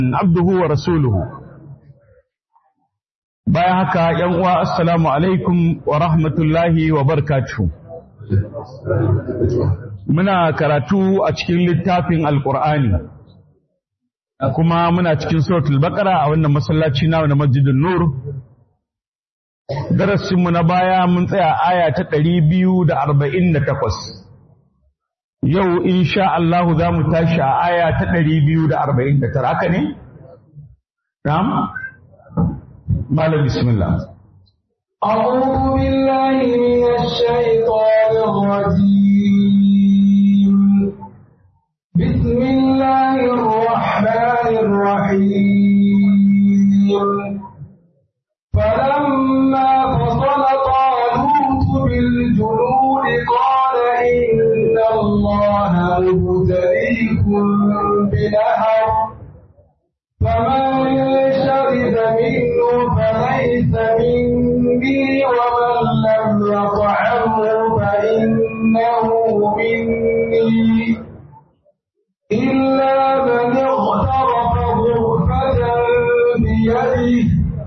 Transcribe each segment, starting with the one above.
abduhu wa rasuluhu bayan haka yan uwa assalamu alaikum wa rahmatullahi wa barakatuh muna karatu a cikin littafin alqur'ani kuma muna cikin suratul baqara a wannan masallaci na na masjidin nur darasinmu na baya mun tsaya aya ta ɗari biyu da arba'in da takwas yau insha Allah za mu tashi a aya ta ɗari biyu da arba'in da tara haka ne? Na'am? Malam bismillah. أعوذ بالله من الشيطان الرجيم بسم الله الرحمن الرحيم فلما فصل طالوت بالجنود قال إن الله مبتليكم بنهر فمن شرب منه فليس مني ومن لم يطعمه فإنه مني إلا من اغترف غرفة بيده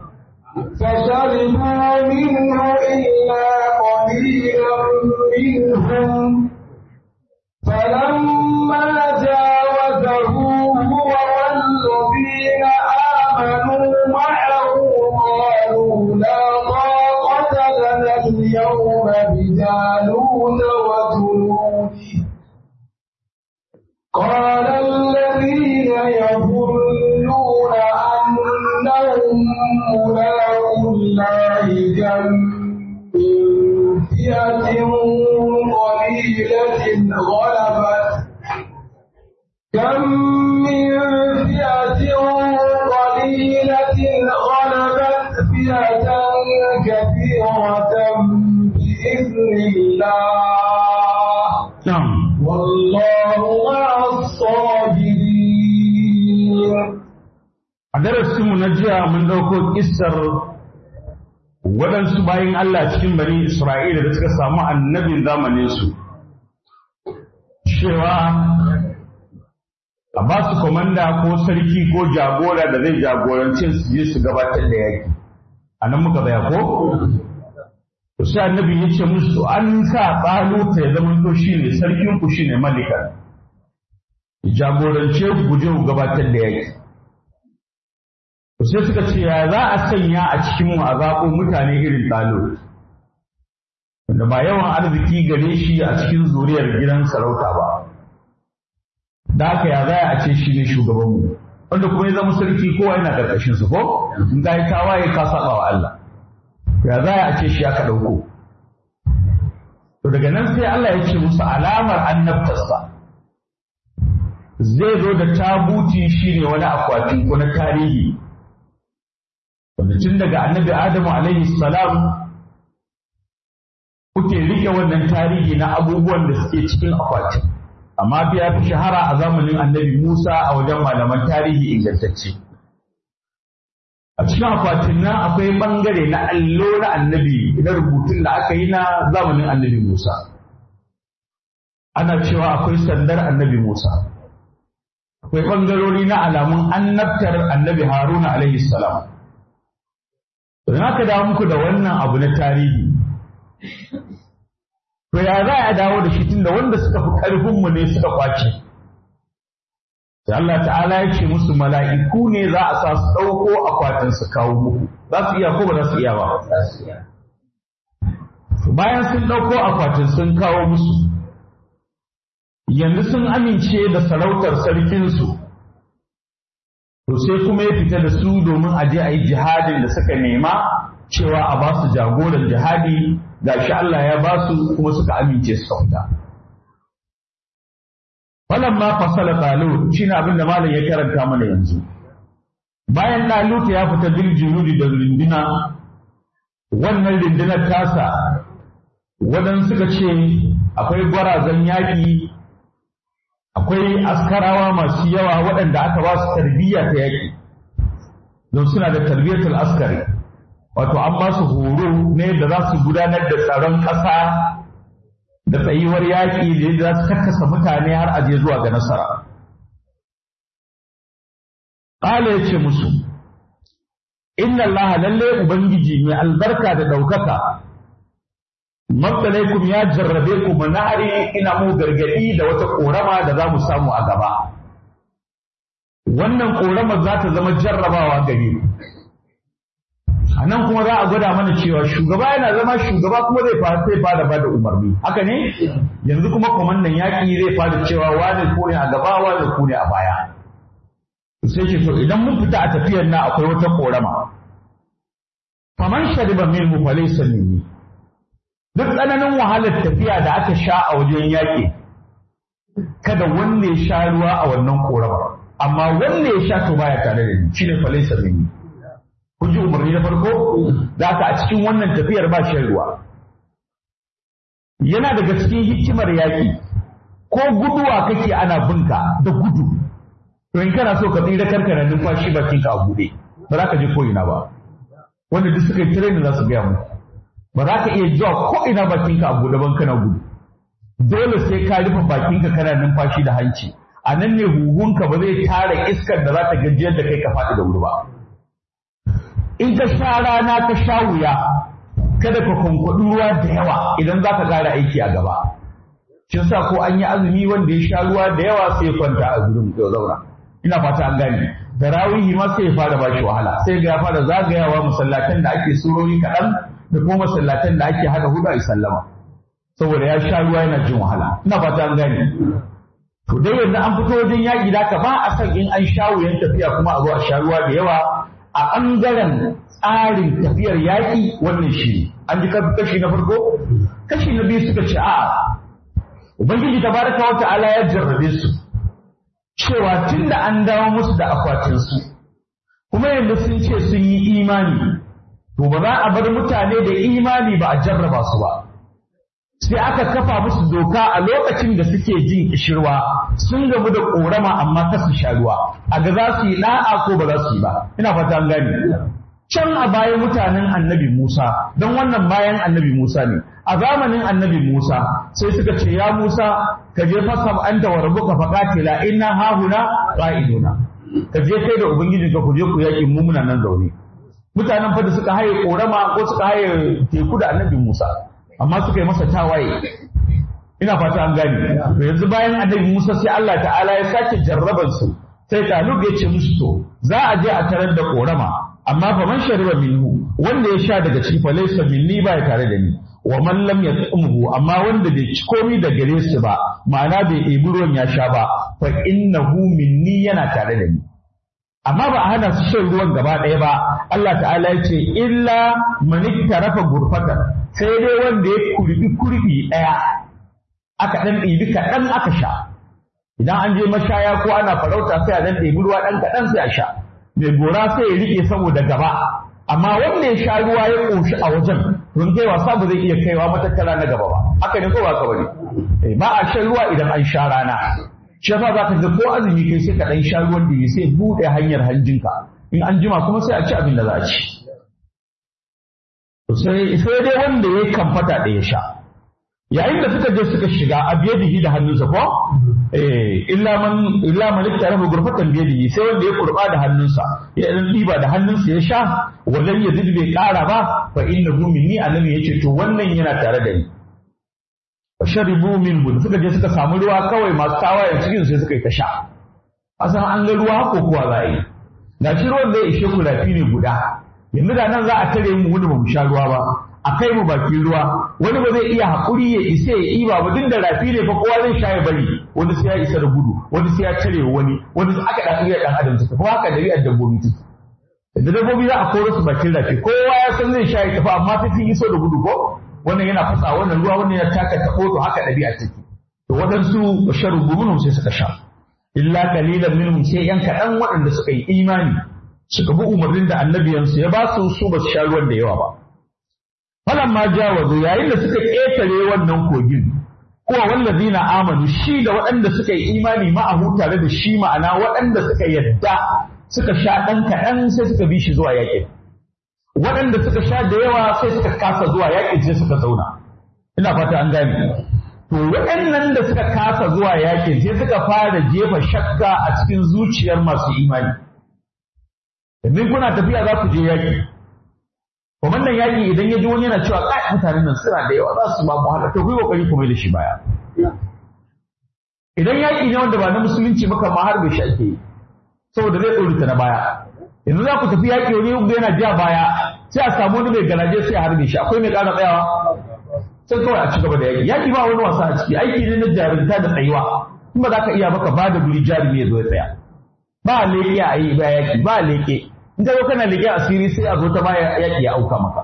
فشربوا منه إلا قليلا منهم فلما جاوزه هو والذين آمنوا معه قالوا لا طاقة لنا اليوم بجالوت وجنوده قال الذين يظنون أنهم ملاقوا الله كم من فئة قليلة غلبت كم من فئة قليلة غلبت فئة كثيرة بإذن الله Na'am. والله مع الصابرين A darasinmu na jiya mun ɗauko kissar waɗansu bayan Allah cikin bani Isra'ila da suka samu annabin zamaninsu. Cewa a ba su komanda ko sarki ko jagora da zai jagorance su je su gabatar da yaƙi. A nan muka tsaya ko? To sai annabi ya ce musu an sa tsaluta ya zama to shi ne sarkinku shi ne malika. Jagorance ku guje ku gabatar da yaƙi. sai suka ce ya za a sanya a cikin mu a zaɓo mutane irin ɗalo wanda ba yawan arziki gare shi a cikin zuriyar gidan sarauta ba da haka ya za a ce shi ne shugabanmu wanda kuma ya zama sarki kowa yana ƙarƙashin su ko in ka yi tawaye ka saba wa Allah ya za a ce shi aka ɗauko to daga nan sai Allah ya ce musu alamar annabtarsa zai zo da tabuti shine wani akwati ko na tarihi wanda tun daga annabi Adamu alaihi salam kuke rike wannan tarihi na abubuwan da suke cikin akwati amma fi ya fi shahara a zamanin annabi Musa a wajen malaman tarihi ingantacce a cikin akwatin nan akwai bangare na allo na annabi na rubutun da aka yi na zamanin annabi Musa ana cewa akwai sandar annabi Musa akwai bangarori na alamun annabtar annabi Haruna alaihi salam Don haka dawo muku da wannan abu na tarihi. To ya za a dawo da shi tunda wanda suka fi ƙarfinmu ne suka kwace. Sai Allah ta'ala ya ce musu mala'iku ne za a sa su ɗauko akwatin su kawo muku. Za su iya ko ba za su iya ba? Bayan sun ɗauko akwatin sun kawo musu. Yanzu sun amince da sarautar sarkinsu. to sai kuma ya fita da su domin a je a yi jihadin da suka nema cewa a ba su jagoran jihadi ga shi Allah ya ba su kuma suka amince suka fita. Falan ma fasala talut shi ne abin da malam ya karanta mana yanzu. Bayan talut ya fita bil junudi da rinduna wannan rundunar tasa waɗansu suka ce akwai gwarazan yaƙi akwai askarawa masu yawa waɗanda aka ba su tarbiyya ta yaƙi don suna da tarbiyyatul askari wato an ba su horo ne da za su gudanar da tsaron ƙasa da tsayuwar yaƙi da yadda za su karkasa mutane har aje zuwa ga nasara qala yace musu inna Allah lalle ubangiji mai albarka da ɗaukaka Mabtalaikum ya jarrabe ku manari ina mu gargadi da wata korama da za mu samu a gaba. Wannan koramar za ta zama jarrabawa gare ku. A nan kuma za a gwada mana cewa shugaba yana zama shugaba kuma zai fara sai fara bada umarni. Haka ne? Yanzu kuma kwamandan yaƙi zai fara cewa wani ko ne a gaba wani ko ne a baya. Sai ce to idan mun fita a tafiyar na akwai wata korama. Faman shariba min mu falaysa minni. duk tsananin wahalar tafiya da aka sha a wajen yaƙi kada wanda ya sha ruwa a wannan ƙoramar amma wanda ya sha to baya tare da ni shine falaisa minni kun ji umarni na farko da aka a cikin wannan tafiyar ba shan ruwa yana daga cikin hikimar yaƙi ko guduwa kake ana binka da gudu to in kana so ka tsira karka na numfashi bakinka a buɗe ba za ka je ko ina ba wanda duk suka yi training za su gaya muku ba za ka iya zuwa ko ina bakinka a buɗe ban kana gudu dole sai ka rufe bakinka kana numfashi da hanci a nan ne huhunka ba zai tara iskar da za ta gajiyar da kai ka faɗi da wuri ba in ka sha rana ka sha wuya kada ka kwankwaɗi ruwa da yawa idan za ka ƙara aiki a gaba shi sa ko an yi azumi wanda ya sha ruwa da yawa sai ya kwanta a gurin ya zauna ina fata an gane da rawihi ma sai ya fara bashi wahala sai ga ya fara zagayawa masallatan da ake surori kaɗan da kuma masallatan da ake hada hudu a sallama saboda ya sha ruwa yana jin wahala ina fata an gane to dai yanzu an fito wajen yaƙi da ka ba a san in an sha wuyan tafiya kuma a zo a sha ruwa da yawa a ɓangaren tsarin tafiyar yaƙi wannan shi an ji kashi na farko kashi na biyu suka ce a ubangiji tabaraka wa ta'ala ya jarrabe su cewa tunda an dawo musu da akwatinsu kuma yanzu sun ce sun yi imani to ba za a bar mutane da imani ba a jarraba su ba sai aka kafa musu doka a lokacin da suke jin kishirwa sun gamu da korama amma ta su sha ruwa a ga za su yi da'a ko ba za su yi ba ina fata an gane can a bayan mutanen annabi Musa don wannan bayan annabi Musa ne a zamanin annabi Musa sai suka ce ya Musa ka je fasab anta wa rabbuka faqatila inna hahuna qa'iduna ka je kai da ubangijinka ku je ku yaki mu muna nan zaune mutanen fa da suka haye korama ko suka haye teku da annabi Musa amma suka yi masa tawaye ina fata an gane to yanzu bayan annabi Musa sai Allah ta'ala ya sake jarraban su sai Talib ya ce musu to za a je a tarar da korama amma fa man shariba minhu wanda ya sha daga ciki fa laysa minni ba ya tare da ni wa man lam yat'umhu amma wanda bai ci komai da gare su ba ma'ana bai ɗebi ruwan ya sha ba fa innahu minni yana tare da ni amma ba a hana su shan ruwan gaba ɗaya ba Allah ta'ala ya ce illa man tarafa gurfatan sai dai wanda ya kurbi kurbi ɗaya aka ɗan ɗibi kaɗan aka sha idan an je mashaya ko ana farauta sai a ɗan ɗebi ruwa ɗan kaɗan sai a sha mai gora sai ya riƙe saboda gaba amma wanda ya sha ruwa ya ƙoshi a wajen don kai wasa ba zai iya kaiwa matakala na gaba ba haka ne ko ba ka bane ba a shan ruwa idan an sha rana shi yasa za ka ga ko azumi kai sai ka ɗan sha ruwan da sai buɗe hanyar hanjinka in an jima kuma sai a ci abin da za a ci sai sai dai wanda ya kamfata da ya sha yayin da suka je suka shiga a biyadihi da hannunsa ko eh illa man illa man iktarafa gurfatan biyadihi sai wanda ya kurba da hannunsa ya dan diba da hannunsa ya sha wallan ya bai kara ba fa innahu minni annabi yace to wannan yana tare da ni fa sharibu min suka je suka samu ruwa kawai masu tawayen cikin sai suka yi ta sha asan an ga ruwa ko kuwa za a yi ga shi ruwan da ya ishe ku rafi ne guda yanzu da nan za a tare mu wani ba mu sha ruwa ba a kai mu bakin ruwa wani ba zai iya haƙuri ya isa ya iba ba duk da rafi ne fa kowa zai sha ya bari wani sai ya isa da gudu wani sai ya tare wani wani aka dan iya dan adam take kuma haka dabi'ar dabbobi take da dabbobi za a koro su bakin rafi kowa ya san zai sha ya tafi amma sai sun iso da gudu ko wannan yana fasa wannan ruwa wannan ya taka ta to haka dabi'a take to waɗansu sharubu minhum sai suka sha illa qalilan minhum sai yan kaɗan waɗanda suka yi imani suka bi umarnin da annabiyansu ya ba su su ba su sha ruwan da yawa ba falan ma jawazu yayin da suka ƙetare wannan kogin kuwa wallazina amanu shi da waɗanda suka yi imani ma'ahu tare da shi ma'ana waɗanda suka yadda suka sha ɗan kaɗan sai suka bi shi zuwa yaƙin waɗanda suka sha da yawa sai suka kasa zuwa yaƙin sai suka zauna ina fata an gane to waɗannan da suka kasa zuwa yaƙin sai suka fara jefa shakka a cikin zuciyar masu imani domin kuna tafiya za ku je yaƙi kwamandan yaƙi idan ya ji wani yana cewa kai mutanen nan suna da yawa za su ba mu haka to ku yi kokari ku mai da shi baya idan yaƙi ne wanda ba na musulunci maka ma har bai shi ake yi saboda zai ɗorita na baya yanzu za ku tafi yaƙi wani yau yana ja baya sai a samu wani mai garaje sai a harbe shi akwai mai ƙara tsayawa sai kawai a ci gaba da yaƙi yaƙi ba wani wasa a ciki aiki ne na jarumta da tsayuwa in ba za ka iya baka ba da guri jarumi ya zo ya tsaya ba leƙe a yi ba yaƙi ba leƙe in ka zo kana leƙe asiri sai a zo ta baya yaƙi ya auka maka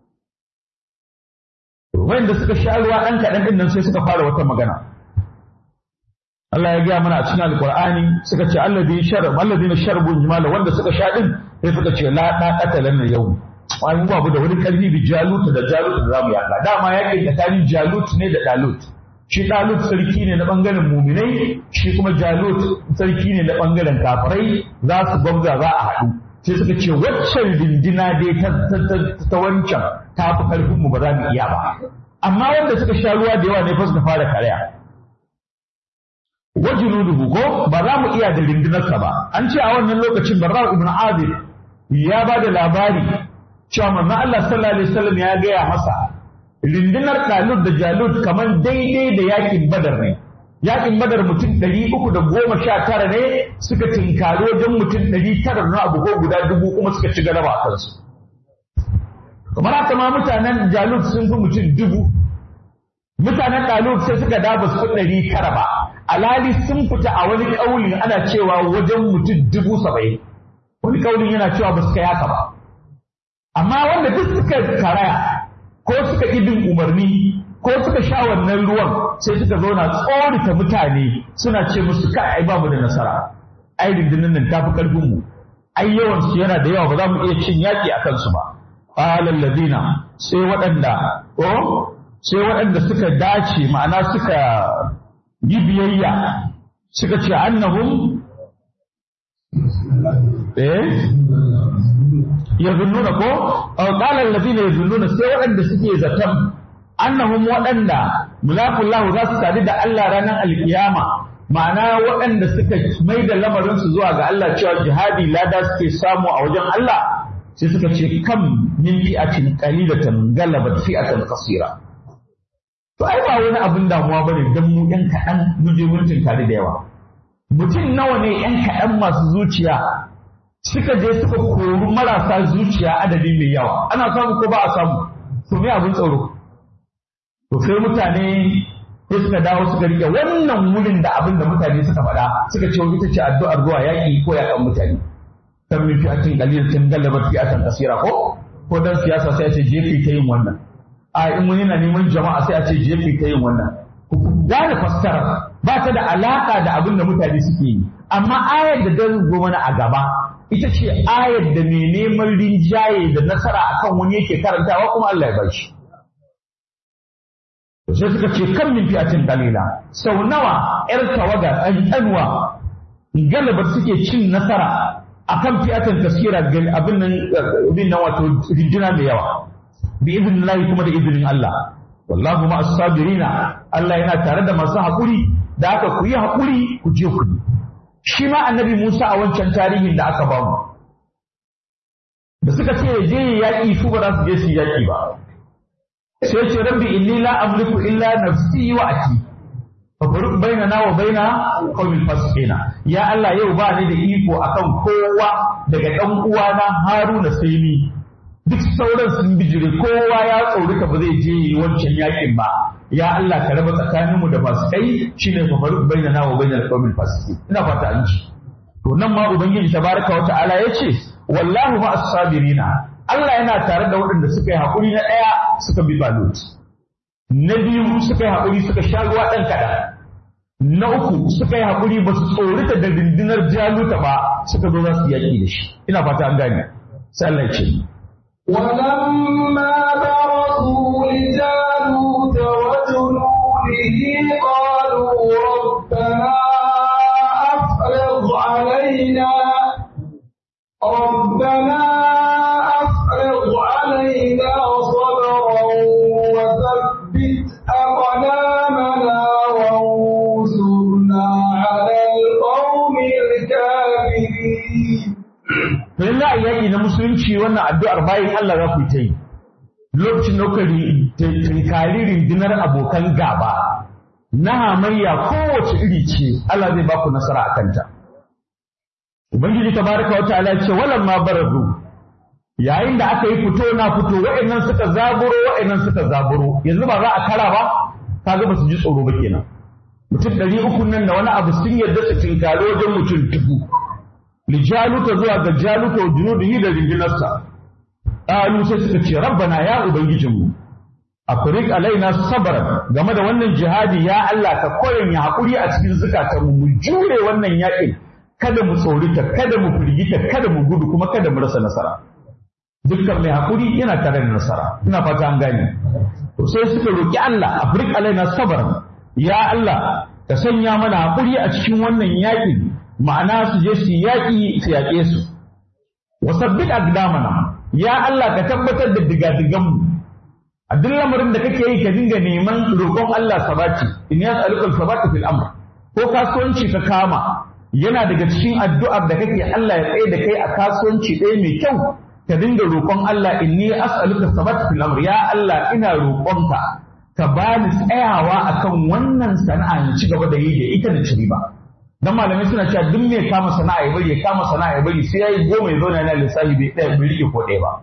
wanda suka sha ruwa ɗan kaɗan ɗin nan sai suka fara wata magana Allah ya gaya mana a cikin Alƙur'ani suka ce alladhi sharab alladhina sharabu jimala wanda suka sha din sai suka ce la da qatalan yau ai mu babu da wani kalbi bi jalut da jalut da zamu yaka dama yakin tsakanin jalut ne da dalut shi dalut sarki ne na bangaren muminai shi kuma jalut sarki ne na bangaren kafirai za su gwamza za a haɗu sai suka ce waccan dindina dai ta ta wancan ta fi karfin mu ba za mu iya ba amma wanda suka sha ruwa da yawa ne fa suka fara karaya wajunuduhu ko ba za mu iya da rindinarsa ba an ce a wannan lokacin barra ibn azib ya ba da labari cewa manzon Allah sallallahu alaihi wasallam ya gaya masa rindinar Talut da Jalut kamar daidai da yakin Badar ne yakin Badar mutum ɗari uku da goma sha tara ne suka tinkari wajen mutum ɗari tara na abu ko guda dubu kuma suka ci galaba a kansu kamar haka ma mutanen Jalut sun fi mutum dubu mutanen Talut sai suka daba su ɗari tara ba alhali sun fita a wani ƙaulin ana cewa wajen mutum dubu saba'in wani ƙaulin yana cewa ba su kai haka ba amma wanda duk suka karaya ko suka ibin umarni ko suka sha wannan ruwan sai suka zauna tsorita mutane suna ce musu kai ai babu da nasara ai rundunar nan tafi karfin mu ai yawan su yana da yawa ba za mu iya cin yaki a kansu ba qala alladhina sai waɗanda ko sai waɗanda suka dace ma'ana suka yi biyayya suka ce annahum eh yazunnuna ko aw qala alladhina yazunnuna sai waɗanda suke zaton annahum waɗanda mulaqullahu za su sadu da Allah ranar alkiyama ma'ana waɗanda suka mai da lamarin su zuwa ga Allah cewa jihadi lada suke samu a wajen Allah sai suka ce kam min fi'atin qalilatan galabat fi'atan qasira to ai ba wani abin damuwa bane dan mu yan kaɗan mu je mun tare da yawa mutum nawa ne yan kaɗan masu zuciya suka je suka kori marasa zuciya adadi mai yawa ana samu ko ba a samu to me abin tsoro to sai mutane sai suka dawo suka rike wannan wurin da abin da mutane suka faɗa suka ce ita ce addu'ar zuwa yaƙi ko yaƙan mutane kan min fi'atin qalilatin galabat fi'atan kasira ko ko dan siyasa sai a ce jefi ta yin wannan a in wani na neman jama'a sai a ce jefi ta yin wannan ku gane fassara ba ta da alaka da abin da mutane suke yi amma ayar da dan zo mana a gaba ita ce ayar da mai neman rinjaye da nasara akan wani yake karantawa kuma Allah ya bashi. Sai suka ce kan min fi'atin dalila sau nawa ‘yar tawaga ɗanɗanwa galabar suke cin nasara akan fi'atin taskira abin nan abin nan wato rinjina da yawa bi izinin Allah kuma da izinin Allah wallahu ma as-sabirina Allah yana tare da masu haƙuri da aka ku yi haƙuri ku je ku shi ma annabi Musa a wancan tarihin da aka bamu da suka ce je yaƙi su ba za su je su yaƙi ba sai ce rabbi inni la amliku illa nafsi wa aki fa faruq bainana wa baina qawmil fasiqina ya Allah yau ba ni da iko akan kowa daga dan uwana Haruna sai ni duk sauran sun bijire kowa ya tsorita ba zai je wancan yaƙin ba ya Allah ka raba tsakaninmu da fasikai shine fa faruq bainana wa bainal qawmil fasiqin ina fata an ji to nan ma ubangiji tabaraka wa ta'ala yace wallahu ma as-sabirina Allah yana tare da waɗanda suka yi haƙuri na ɗaya suka bi balut na biyu suka yi haƙuri suka sha ruwa ɗan kaɗan na uku suka yi haƙuri ba su tsorita da rundunar jaluta ba suka zo za su yaƙi da shi ina fata an gane sai Allah ya ce ولما برزوا لجالوت وجنوده قالوا ربنا أفرغ علينا ربنا أفرغ علينا صبرا وثبت أقدامنا وانصرنا على القوم الكافرين to idan za a yaƙi na musulunci wannan addu'ar bayan Allah za ku yi ta yi lokacin da kuka tunkari rundunar abokan gaba na hamayya kowace iri ce Allah zai ba ku nasara a kanta ubangiji tabaraka wa ta'ala ce walan ma barazu yayin da aka yi fito na fito wa'annan suka zaburo wa'annan suka zaburo yanzu ba za a kara ba kaga ba su ji tsoro ba kenan mutum ɗari uku nan da wani abu sun yarda su tinkari wajen mutum dubu li jaluta zuwa ga jaluta wa junudihi da rindinarsa qalu sai suka ce rabbana ya ubangijinmu afrik alaina sabran game da wannan jihadi ya Allah ka koyan ya hakuri a cikin zukatanmu mu jure wannan yaƙin kada mu tsorita kada mu firgita kada mu gudu kuma kada mu rasa nasara dukkan mai hakuri yana tare da nasara ina fata an gane to sai suka roki Allah afrik alaina sabran ya Allah ka sanya mana hakuri a cikin wannan yaƙin ma'ana su je su yaƙi su yaƙe su wasabbit aqdamana ya Allah ka tabbatar da digadigan mu a duk lamarin da kake yi ka dinga neman roƙon Allah sabati in yas'aluka sabata fil amr ko kasuwanci ka kama yana daga cikin addu'ar da kake Allah ya tsaye da kai a kasuwanci ɗaya mai kyau ka dinga roƙon Allah inni as'aluka sabata fil amr ya Allah ina roƙonka ka bani tsayawa akan wannan sana'a in ci gaba da yi da ita da ci riba dan malamai suna cewa duk mai kama sana'a ya bari ya kama sana'a ya bari sai yayi goma ya zauna yana lissafi bai ɗaya bai rike ko ɗaya ba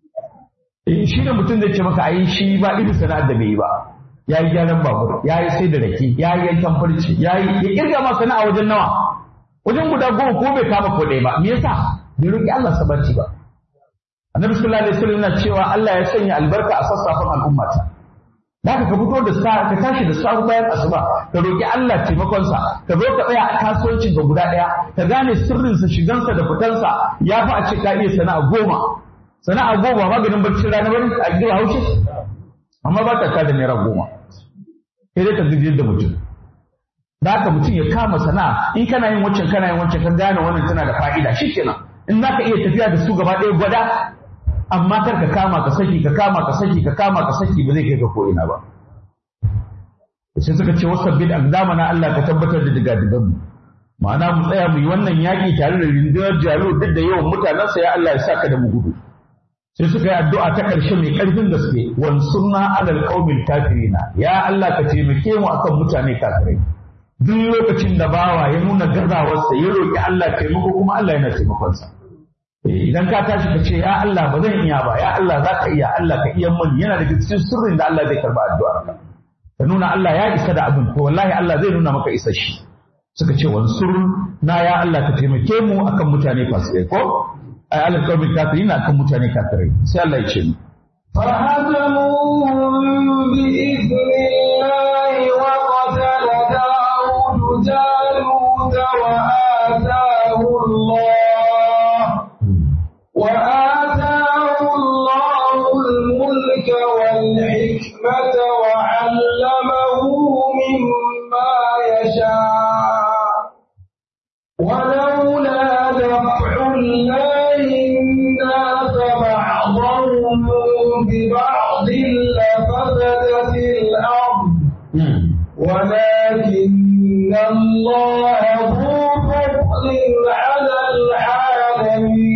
eh shi da mutum zai ce maka ai shi ba irin sana'ar da bai yi ba ya yi gyaran babur ya yi sai da rake ya yi yankan farce ya yi ya kirga ma sana'a wajen nawa wajen guda goma ko bai kama ko ɗaya ba me yasa bai roki Allah sabarci ba annabi sallallahu alaihi wasallam yana cewa Allah ya sanya albarka a sassafan al'ummata da ka fito da sa ka tashi da sahu bayan asuba ka roki Allah taimakonsa ka zo ka tsaya a kasuwancin ka guda ɗaya ka gane sirrinsa shigansa da fitansa ya fi a ce ka iya sana'a goma sana'a goma maganin barci rana bari a gida haushi amma ba ta ka da naira goma sai dai ka gajiyar da mutum da haka mutum ya kama sana'a in kana yin wancan kana yin wancan ka gane wannan tana da fa'ida shikenan in za ka iya tafiya da su gaba ɗaya gwada amma kar ka kama ka saki ka kama ka saki ka kama ka saki ba zai kai ka ko ina ba sai suka ce wasu bil na Allah ka tabbatar da digadigan mu ma'ana mu tsaya mu yi wannan yaƙi tare da rundunar jalo duk da yawan mutanensa ya Allah ya saka da mu gudu sai suka yi addu'a ta ƙarshe mai ƙarfin gaske wansurna alal qaumil kafirina ya Allah ka taimake mu akan mutane kafirai duk lokacin da bawa ya nuna gazawarsa ya roƙi Allah taimako kuma Allah yana taimakonsa idan ka tashi ka ce ya Allah ba zan iya ba ya Allah za ka iya Allah ka iya mani yana da cikin sirrin da Allah zai karba addu'ar ka ka nuna Allah ya isa da abin to wallahi Allah zai nuna maka isa shi suka ce wansur na ya Allah ka taimake mu akan mutane fasikai ko ay alal qawmi kafirin akan mutane kafirai sai Allah ya ce mu فهزموهم بإذن الله وقتل داود جالوت وآتاه الله وآتاه الله الملك والحكمة وعلمه مما يشاء ولولا دفع الله الناس بعضهم ببعض لفسدت الأرض ولكن الله ذو فضل على العالمين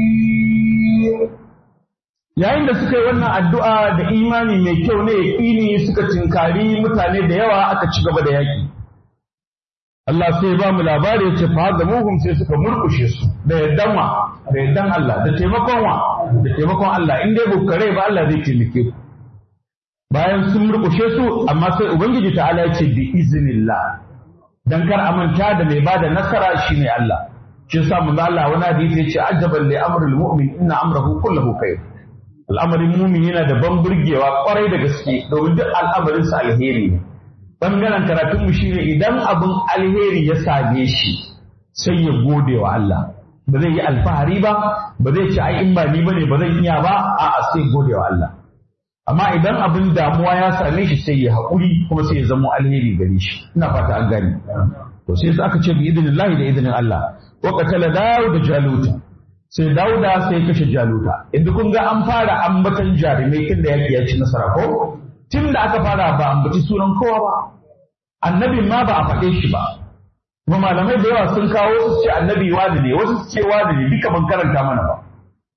yayin da suka yi wannan addu'a da imani mai kyau ne yaƙini suka tinkari mutane da yawa aka ci gaba da yaƙi Allah sai ba mu labari ya ce fa ga muhum sai suka murkushe su da yardan wa da yardan Allah da taimakon wa da taimakon Allah in dai bukare ba Allah zai taimake ku bayan sun murkushe su amma sai ubangiji ta'ala ya ce bi iznillah dan kar a manta da mai bada nasara shine Allah shi yasa manzo Allah wani hadisi ya ce ajaban li amril mu'min inna amrahu kulluhu khair al'amarin mumin yana da ban burgewa kwarai da gaske domin duk al'amarinsa alheri ne bangaren karatunmu shine idan abin alheri ya same shi sai ya gode wa Allah ba zai yi alfahari ba ba zai ce ai in ba ni bane ba zan iya ba a'a sai gode wa Allah amma idan abin damuwa ya same shi sai ya haƙuri kuma sai ya zama alheri gare shi ina fata an gane to sai aka ce bi idinillahi da idinin Allah wa qatala da jaluta sai dauda sai kashe jaluta inda kun ga an fara ambatan jarumai tun da yaki ya ci nasara ko tun da aka fara ba ambaci sunan kowa ba annabin ma ba a faɗe shi ba kuma malamai da yawa sun kawo su ce annabi wani ne wasu su ce wani ne duka ban karanta mana ba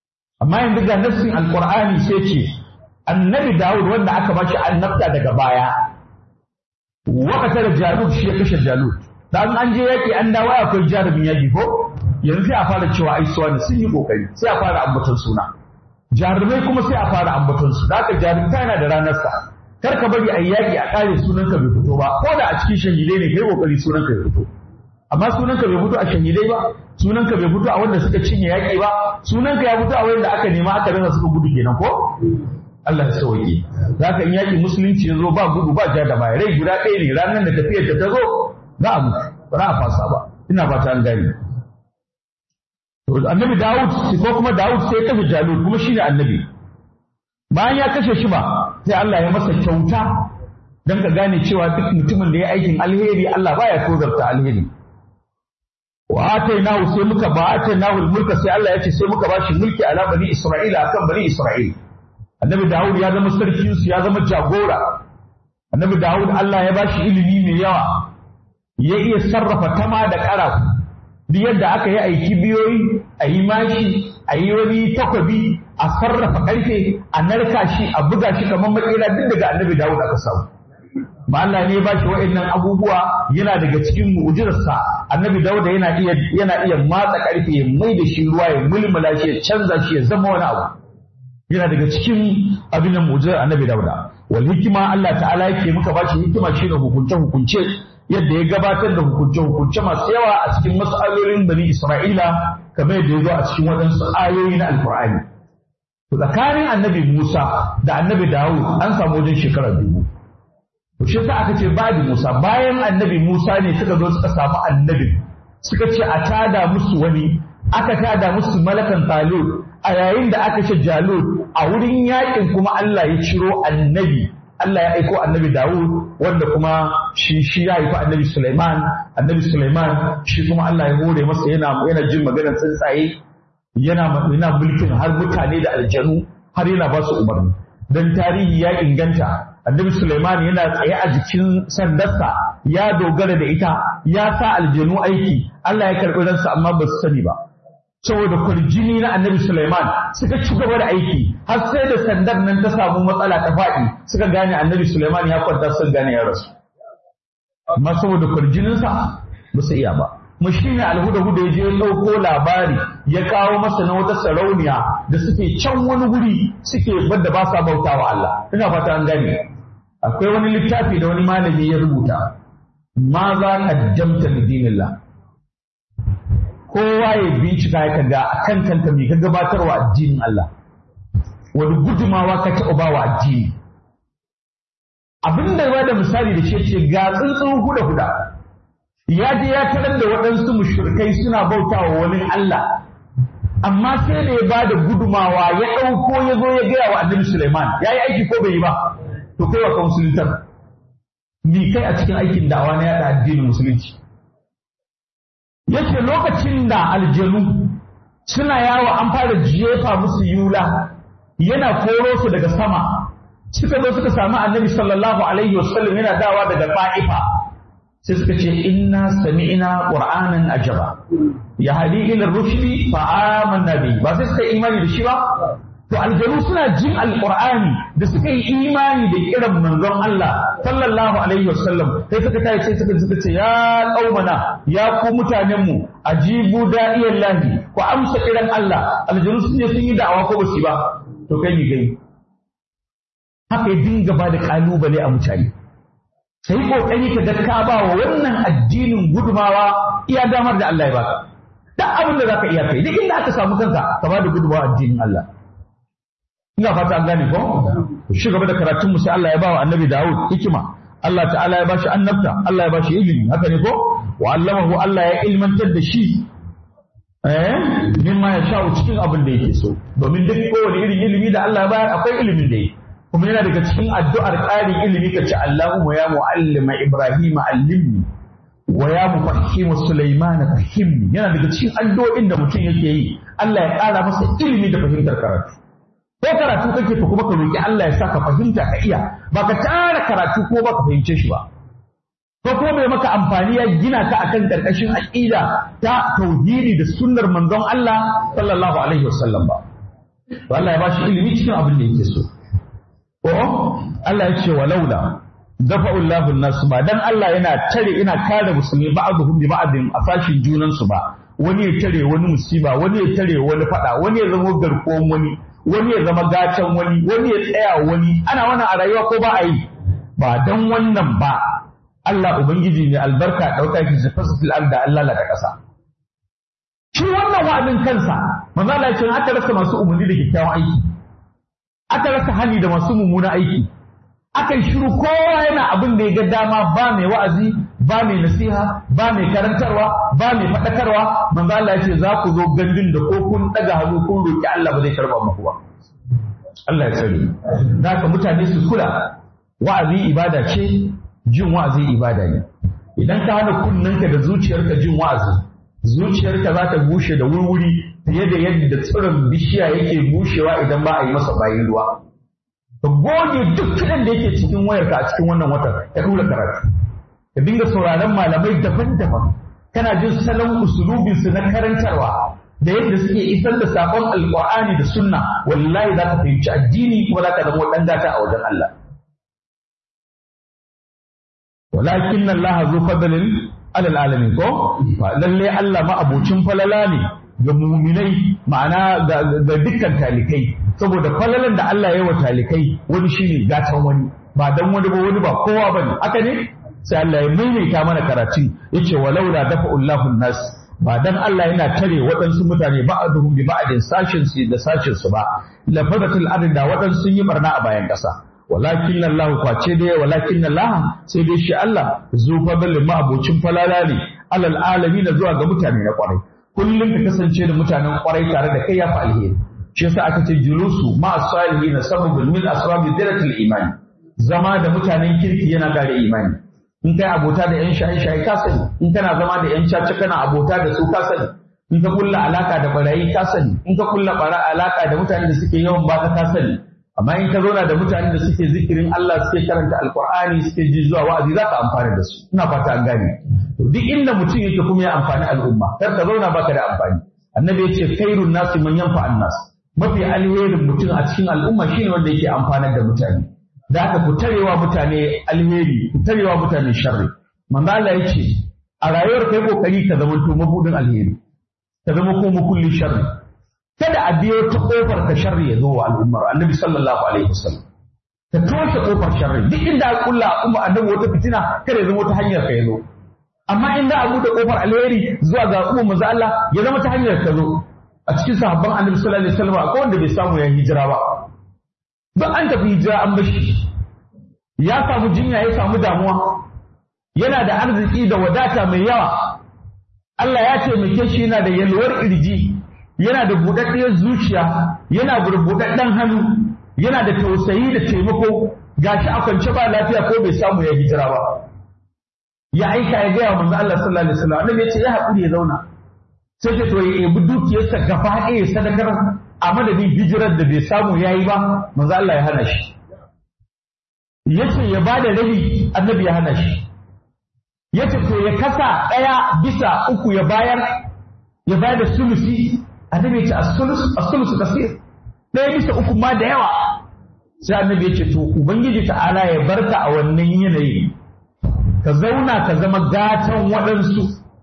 amma yanzu ga nassin alqur'ani sai ce annabi Dawud wanda aka ba shi annabta daga baya wakata da Jalut shi ya kashe Jalut dan an je yaki an dawo akwai jarumin yaki ko yanzu sai a fara cewa ai suwa ne sun yi kokari sai a fara ambaton suna jarumai kuma sai a fara ambaton su da haka jarumta yana da ranar sa kar ka bari a yaki a kare sunanka bai fito ba ko da a cikin shahidai ne kai kokari sunanka ya fito amma sunanka bai fito a shahidai ba sunanka bai fito a wanda suka cinye yaki ba sunanka ya fito a wanda aka nema aka rasa suka gudu kenan ko Allah ya sauke za ka in yaƙi musulunci ya zo ba gudu ba ja da baya rai guda ɗaya ne ranar da tafiyar ta ta zo za a mutu ba za a fasa ba ina ba ta an gani annabi Dawud ko kuma Dawud sai ya kashe Jalut kuma shine annabi bayan ya kashe shi ba sai Allah ya masa kyauta dan ka gane cewa duk mutumin da ya aikin alheri Allah baya tozarta alheri wa atainahu sai muka ba atainahu mulka sai Allah ya ce sai muka bashi mulki ala bani Isra'ila akan bani Isra'ila annabi Dawud ya zama sarkin su ya zama jagora annabi Dawud Allah ya bashi ilimi mai yawa ya iya sarrafa tama da ƙarafu duk yadda aka yi aiki biyoyi a yi mashi a yi wani takwabi a sarrafa ƙarfe a narka shi a buga shi kamar makera duk daga annabi Dawud aka samu ba Allah ne ba shi wa'annan abubuwa yana daga cikin mu'jizarsa annabi Dawud yana iya yana iya matsa ƙarfe ya mai da shi ruwa ya mulmula shi ya canza shi ya zama wani abu yana daga cikin abin da mu'jizar annabi Dawud wal hikima Allah ta'ala yake muka ba shi hikima shi da hukunce hukunce yadda ya gabatar da hukunce-hukunce masu yawa a cikin matsalolin bani Isra'ila kamar yadda ya zo a cikin waɗansu ayoyi na Alƙur'ani. Tsakanin annabi Musa da annabi Dawud an samu wajen shekarar dubu. Shi sa aka ce babu Musa bayan annabi Musa ne suka zo suka samu annabi suka ce a tada musu wani aka tada musu malakan Talut a yayin da aka ce Jalut a wurin yakin kuma Allah ya ciro annabi Allah ya aiko annabi Dawud wanda kuma shi shi ya haifi annabi Sulaiman annabi Sulaiman shi kuma Allah ya hore masa yana yana jin maganar tsuntsaye yana yana mulkin har mutane da aljanu har yana ba su umarni dan tarihi ya inganta annabi Sulaiman yana tsaye a jikin sandarsa ya dogara da ita ya sa aljanu aiki Allah ya karɓi ransa amma ba su sani ba saboda kwarjini na annabi Sulaiman suka ci gaba da aiki har sai da sandar nan ta samu matsala ta faɗi suka gane annabi Sulaiman ya kwanta sun gane ya rasu amma saboda kwarjininsa ba su iya ba mu shi ne alhuda huda ya je ya ɗauko labari ya kawo masa na wata sarauniya da suke can wani guri suke bada ba sa bauta wa Allah ina fata an gane akwai wani littafi da wani malami ya rubuta ma za ka jamta lidinillah kowa ya bincika ya kaga a kan kanka mai ka gabatarwa addinin Allah wani gudumawa ka taɓa ba wa addini abin da ba da misali da shi ce ga tsuntsun huda huda ya je ya tarar da waɗansu mushrikai suna bauta wa wani Allah amma sai da ya ba da gudumawa ya ɗauko ya zo ya gaya wa annabi Suleiman ya yi aiki ko bai yi ba to kai wa kan musuluntar ni kai a cikin aikin da'awa na yaɗa addinin musulunci yake lokacin da aljanu suna yawo an fara jefa musu yula yana koro su daga sama suka zo suka samu annabi sallallahu alaihi wasallam yana dawa daga fa'ifa sai suka ce inna sami'na qur'anan ajaba ya hadi ila rushdi fa amanna bi ba sai suka imani da shi ba to aljanu suna jin alqur'ani da suka yi imani da kiran manzon Allah sallallahu alaihi wasallam sai suka tayi sai suka suka ce ya qaumana ya ku mutanen mu ajibu da'iyallahi ku amsa kiran Allah aljanu sun je sun yi da'awa ko basu ba to kai ni gai haka ya dinga ba da kalubale a mutane sai kokari ka ga ka ba wa wannan addinin gudumawa iya damar da Allah ya baka duk abin da zaka iya kai duk inda aka samu kanka ka ba da gudumawa addinin Allah ina fata an gane ko shi gaba da karatun mu sai Allah ya ba wa annabi Dawud hikima Allah ta'ala ya bashi annabta Allah ya bashi ilimi haka ne ko wa allamahu Allah ya ilmantar da shi eh mimma ya sha'u cikin abin da yake so domin duk kowane irin ilimi da Allah ya bayar akwai ilimin da yake kuma yana daga cikin addu'ar ƙarin ilimi ka ce Allahumma ya mu'allima Ibrahim allimni wa ya mufahhimu Sulaiman fahimni yana daga cikin addu'o'in da mutum yake yi Allah ya ƙara masa ilimi da fahimtar karatu ko karatu kake to kuma ka roki Allah ya saka fahimta ka iya ba ka tara karatu ko ba ka fahimce shi ba ko kuma bai maka amfani ya gina ka akan karkashin aqida ta tauhidi da sunnar manzon Allah sallallahu alaihi wasallam ba to Allah ya bashi ilimi cikin abin da yake so ko Allah ya ce walaula dafa'u Allahu nasu ba dan Allah yana tare ina kare musulmi ba'dhum bi ba'din a fashin junan su ba wani ya tare wani musiba wani ya tare wani fada wani ya zama garkuwan wani wani ya zama gatan wani wani ya tsaya wani ana wannan a rayuwa ko ba a yi ba dan wannan ba Allah ubangiji ne albarka dauka ki zafasul da Allah la da kasa shi wannan wa'azin kansa manzo Allah ya ce aka rasa masu umarni da kyakkyawan aiki aka rasa hali da masu mummuna aiki aka yi shiru kowa yana abin da ya ga dama ba mai wa'azi ba mai nasiha ba mai karantarwa ba mai faɗakarwa manzo Allah ya ce za ku zo gandun da ko kun daga hannu kun roki Allah ba zai karba muku ba Allah ya sani haka mutane su kula wa'azi ibada ce jin wa'azi ibada ne idan ka hana kunnanka da zuciyarka jin wa'azi zuciyarka za ta bushe da wurwuri fiye da yadda tsirin bishiya yake bushewa idan ba a yi masa bayan ruwa ka goge duk kiɗan da yake cikin wayarka a cikin wannan watan ka dura karatu ka dinga sauraron malamai daban-daban kana jin salon usulubinsu na karantarwa da yadda suke isar da sakon alƙur'ani da sunna wallahi za ka fahimci addini kuma za ka zama ɗan gata a wajen Allah walakin Allah zu fadlin alal alamin ko lalle Allah ma abocin falala ne ga muminai ma'ana ga dukkan talikai saboda falalan da Allah ya yi wa talikai wani shine gatan wani ba dan wani ba wani ba kowa bane haka ne sai Allah ya maimaita mana karatu yace walaula dafa'ullahu nas ba dan Allah yana tare waɗansu mutane ba'aduhum bi ba'din sashin su da sashin su ba lafadatul arda waɗansu sun yi barna a bayan ƙasa walakin Allah kwace dai walakin Allah sai dai shi Allah zu fadlin ma abocin falala ne alal alamin zuwa ga mutane na kwarai kullum ka kasance da mutanen kwarai tare da kai ya fi alheri shi yasa aka ce julusu ma as-salihin sababun min asbabi diratil imani zama da mutanen kirki yana kare imani in kai abota da yan shaye-shaye ka sani in kana zama da yan caca kana abota da su ka sani in ka kulla alaka da barayi ka sani in ka kulla bara alaka da mutanen da suke yawan baka ka sani amma in ka zauna da mutanen da suke zikirin Allah suke karanta alkur'ani suke ji zuwa wa'azi za ka amfana da su ina fata an gane to duk inda mutum yake kuma ya amfani al'umma kar ka zauna baka da amfani annabi ya ce khairun nasi man yanfa annas mafi alherin mutum a cikin al'umma shine wanda yake amfanar da mutane da haka ku tarewa mutane alheri ku tarewa mutane sharri manzo Allah ya ce a rayuwar kai kokari ka zama to mabudin alheri ka zama ko mukullin sharri kada a biyo ta kofar ka sharri ya zo wa al'ummar annabi sallallahu alaihi wasallam ka toshe kofar sharri duk inda a kulla umma annabi wata fitina kada ya zama ta hanyar ka ya zo amma in za a buɗe kofar alheri zuwa ga umma manzo Allah ya zama ta hanyar ka zo a cikin sahabban annabi sallallahu alaihi wasallam akwai wanda bai samu ya hijira ba duk an tafi hijira an bashi ya samu jinya ya samu damuwa yana da arziki da wadata mai yawa Allah ya taimake shi yana da yalwar kirji yana da buɗaɗɗiyar zuciya yana da buɗaɗɗen hannu yana da tausayi da taimako gashi a kwance ba lafiya ko bai samu ya hijira ba ya aika ya gaya wa manzo Allah sallallahu alaihi wasallam annabi ya ce ya haƙuri ya zauna sai ce to ya ebi dukiyarsa gaba ɗaya sadakar a madadin hijirar da bai samu ya yi ba manzo Allah ya hana shi yace ya bada rabi annabi ya hana shi yace to ya kasa ɗaya bisa uku ya bayar ya bayar da sulusi annabi ya ce as-sulus as-sulus kasir ɗaya bisa uku ma da yawa sai annabi ya ce to ubangiji ta'ala ya barka a wannan yanayi ka zauna ka zama gatan waɗansu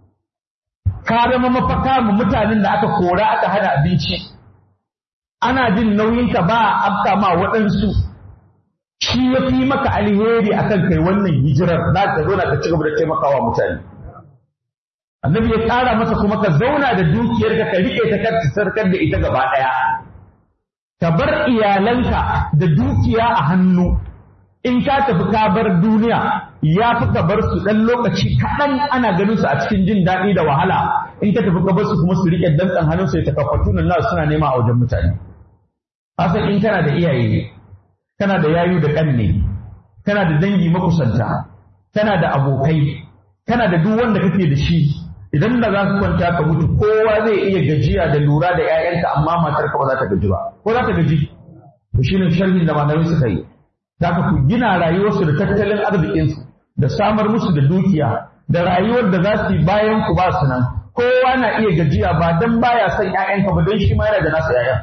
ka zama mafaka mu mutanen da aka kora aka hana abinci ana jin nauyinka ba a afka ma waɗansu shi ya fi maka alheri akan kai wannan hijirar za ka zauna ka ci gaba da taimakawa mutane annabi ya ƙara masa kuma ka zauna da dukiyarka ka riƙe ta kar sarkar da ita gaba ɗaya ka bar iyalanka da dukiya a hannu in ka tafi ka bar duniya ya fi ka bar su ɗan lokaci kaɗan ana ganin su a cikin jin daɗi da wahala in ka tafi ka bar su kuma su riƙe dantsan hannun su ya takaffatu nan suna nema a wajen mutane kasan in kana da iyaye kana da yayu da ƙanne kana da dangi makusanta kana da abokai kana da duk wanda kake da shi idan da za ka kwanta ka mutu kowa zai iya gajiya da lura da 'ya'yanka amma matarka ba za ta gaji ba ko za ta gaji to shine sharhin da malamai suka yi Zaka ku gina rayuwarsu da tattalin arzikinsu da samar musu da dukiya da rayuwar da za su yi bayan ku ba su nan kowa na iya gajiya ba dan baya son ƴaƴanka ba don shi ma yana da nasa ƴaƴan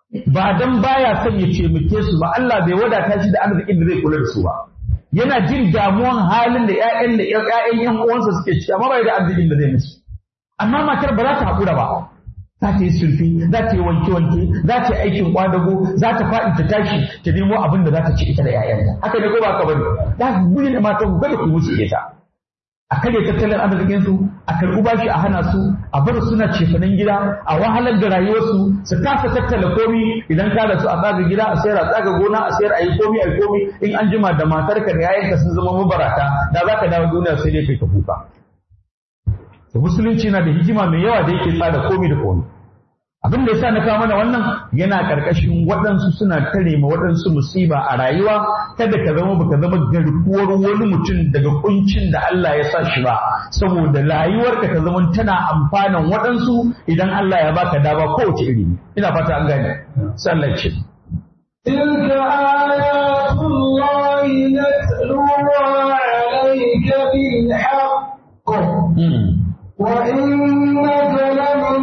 ba dan baya son ya taimake su ba Allah bai wadata shi da arzikin da zai kula da su ba yana jin damuwan halin da ƴaƴan da ƴaƴan ƴan uwansa suke ciki amma bai da arzikin da zai musu amma matar ba za ta haƙura ba za ta yi sulfi za ta yi wanke-wanke za ta yi aikin kwadago za ta faɗi ta tashi ta nemo abin da za ta ci ita da ƴaƴanta haka ne ko ba ka bane za ku gudu da matan ku kada ku musu ita a karya tattalin arzikin su a karɓi bashi a hana su a bar suna cefanen gida a wahalar da rayuwarsu su kasa tattala komi idan ka da su a tsaga gida a sayar a tsaga gona a sayar a yi komi a yi komi in an jima da matarka da yayanka sun zama mabarata da za ka dawo duniya sai dai kai ka kuka to musulunci na da hikima mai yawa da yake tsara komi da komi abin da yasa na kawo mana wannan yana karkashin waɗansu suna tare ma waɗansu musiba a rayuwa kada ka zama baka zama garkuwar wani mutum daga kuncin da Allah ya sa shi ba saboda rayuwarka ta zama tana amfanan waɗansu idan Allah ya baka dama kowace iri ina fata an gane sallar ce تلك آيات الله نتلوها عليك بالحق وإنك لمن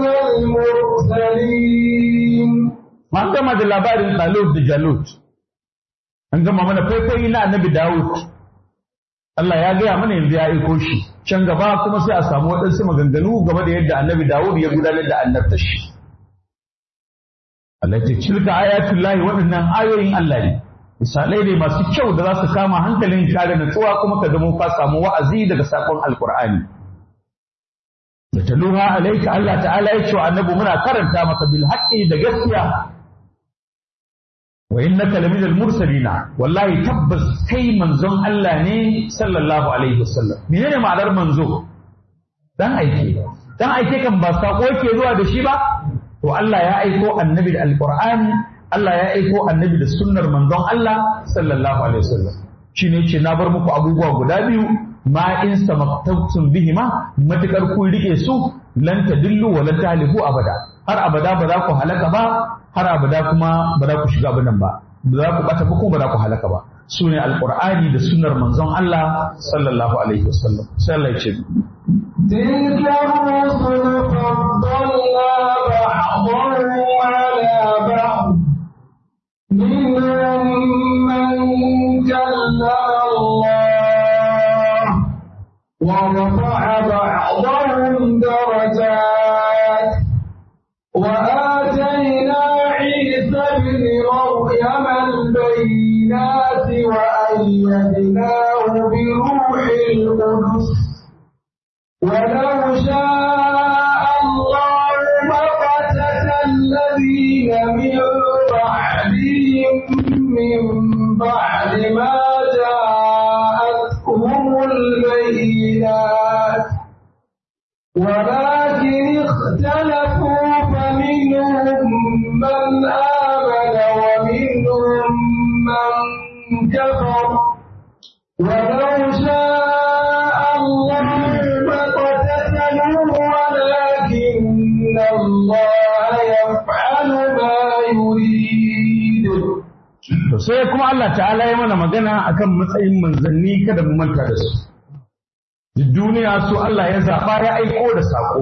المرسلين An gama da labarin Talut da Jalut, an gama mana faifayi na annabi Dawud. Allah ya gaya mana yanzu ya aiko shi, can gaba kuma sai a samu waɗansu maganganu game da yadda annabi Dawud ya gudanar da annabta shi. Allah ce cilka ayatul lahi waɗannan ayoyin Allah ne. Misalai ne masu kyau da za su kama hankalin kare natsuwa kuma ka zama ka samu wa'azi daga sakon Alƙur'ani. da taluha alaika Allah ta'ala ya ce wa annabi muna karanta maka bil haqqi da gaskiya wa innaka laminal mursalina wallahi tabbas kai manzon Allah ne sallallahu alaihi wasallam menene ma'anar manzo dan aike dan aike kan ba sako yake zuwa da shi ba to Allah ya aiko annabi da alqur'ani Allah ya aiko annabi da sunnar manzon Allah sallallahu alaihi wasallam shine ce na bar muku abubuwa guda biyu ma in samaktabtum bihima matukar kun rike su lan tadillu wa lan tahliku abada har abada ba za ku halaka ba har abada kuma ba za ku shiga abinan ba ba za ku bata ba kuma ba za ku halaka ba su ne alqur'ani da sunnar manzon Allah sallallahu alaihi wasallam sai Allah ya ce تلك الرسل فضلنا بعضهم على بعض منهم من كلم الله ورفع بعضهم درجات وآتينا عيسى ابن مريم البينات وأيدناه بروح القدس ولو شاء الله ما قتل الذين من بعدهم من بعد ما جاءتهم البينات ولكن اختلفوا فمنهم من آمن ومنهم من كفر ولو شاء الله ما اقتتلوا ولكن الله يفعل ما يريد to sai kuma Allah ta'ala ya mana magana akan matsayin manzanni kada mu manta da su duk duniya su Allah ya zaɓa ya aiko da saƙo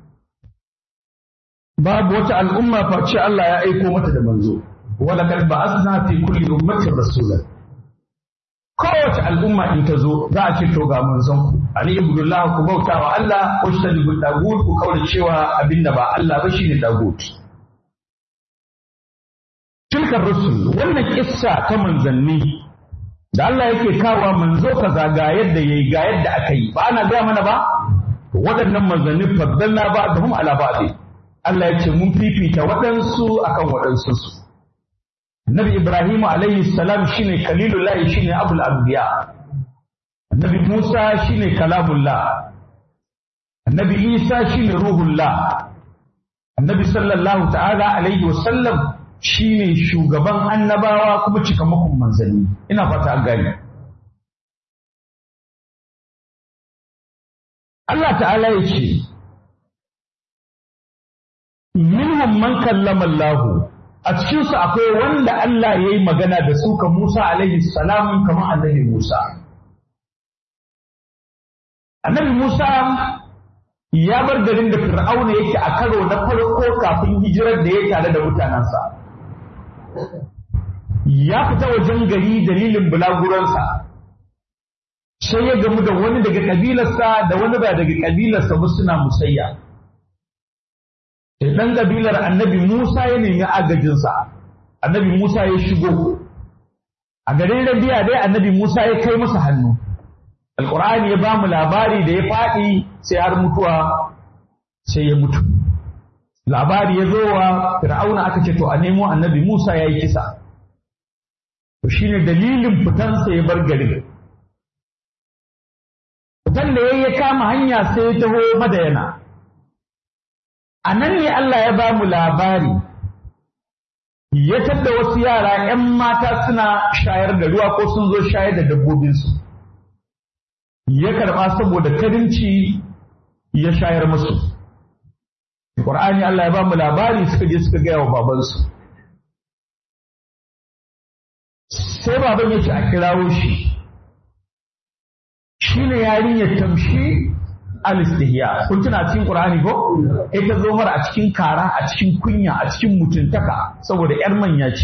babu wata al'umma face Allah ya aiko mata da manzo wala kad ba'athna fi kulli ummatin rasulan kowace al'umma in ta zo za a ce to ga manzon ku ani ibudullah ku bauta wa Allah ko shi da dagut ku kaura cewa abinda ba Allah ba shine dagut tilka rusul wannan kissa ta manzanni da Allah yake kawo manzo kaza ga yadda yayi ga yadda aka yi ba ana gaya mana ba waɗannan manzanni faddalna ba da hum ala ba'di Allah ya ce mun fifita waɗansu akan waɗansu su Annabi Ibrahim alayhi salam shine kalilullah shine abul anbiya Annabi Musa shine kalamullah Annabi Isa shine ruhullah Annabi sallallahu ta'ala alaihi wasallam shine shugaban annabawa kuma cikamakon manzanni ina fata an gane Allah ta'ala ya ce minhum man kallama Allah a cikin su akwai wanda Allah ya yi magana da su ka Musa alaihi salam kamar annabi Musa annabi Musa ya bar garin da Fir'auna yake a karo na farko kafin hijirar da ya tare da mutanensa ya fita wajen gari dalilin bulaguransa sai ya gamu da wani daga kabilarsa da wani ba daga kabilarsa ba suna musayya sai dan kabilar annabi Musa ya nemi agajinsa annabi Musa ya shigo a garin Rabiya dai annabi Musa ya kai masa hannu alqur'ani ya ba mu labari da ya faɗi sai har mutuwa sai ya mutu labari ya zo wa fir'auna aka ce to a nemo annabi Musa ya yi kisa to shine dalilin fitansa ya bar garin fitan da ya kama hanya sai ya taho madayana a nan ne Allah ya ba mu labari ya tadda wasu yara ‘yan mata suna shayar da ruwa ko sun zo shayar da dabbobinsu ya karɓa saboda karinci ya shayar musu Qur'ani Allah ya ba mu labari suka je suka gaya wa babansu. Sai baban ya ce a kirawo shi, shi ne yarinyar tamshi al-istihya. Kun tuna cikin Qur'ani ko? Ita zo mara a cikin kara, a cikin kunya, a cikin mutuntaka saboda ‘yar manya ce.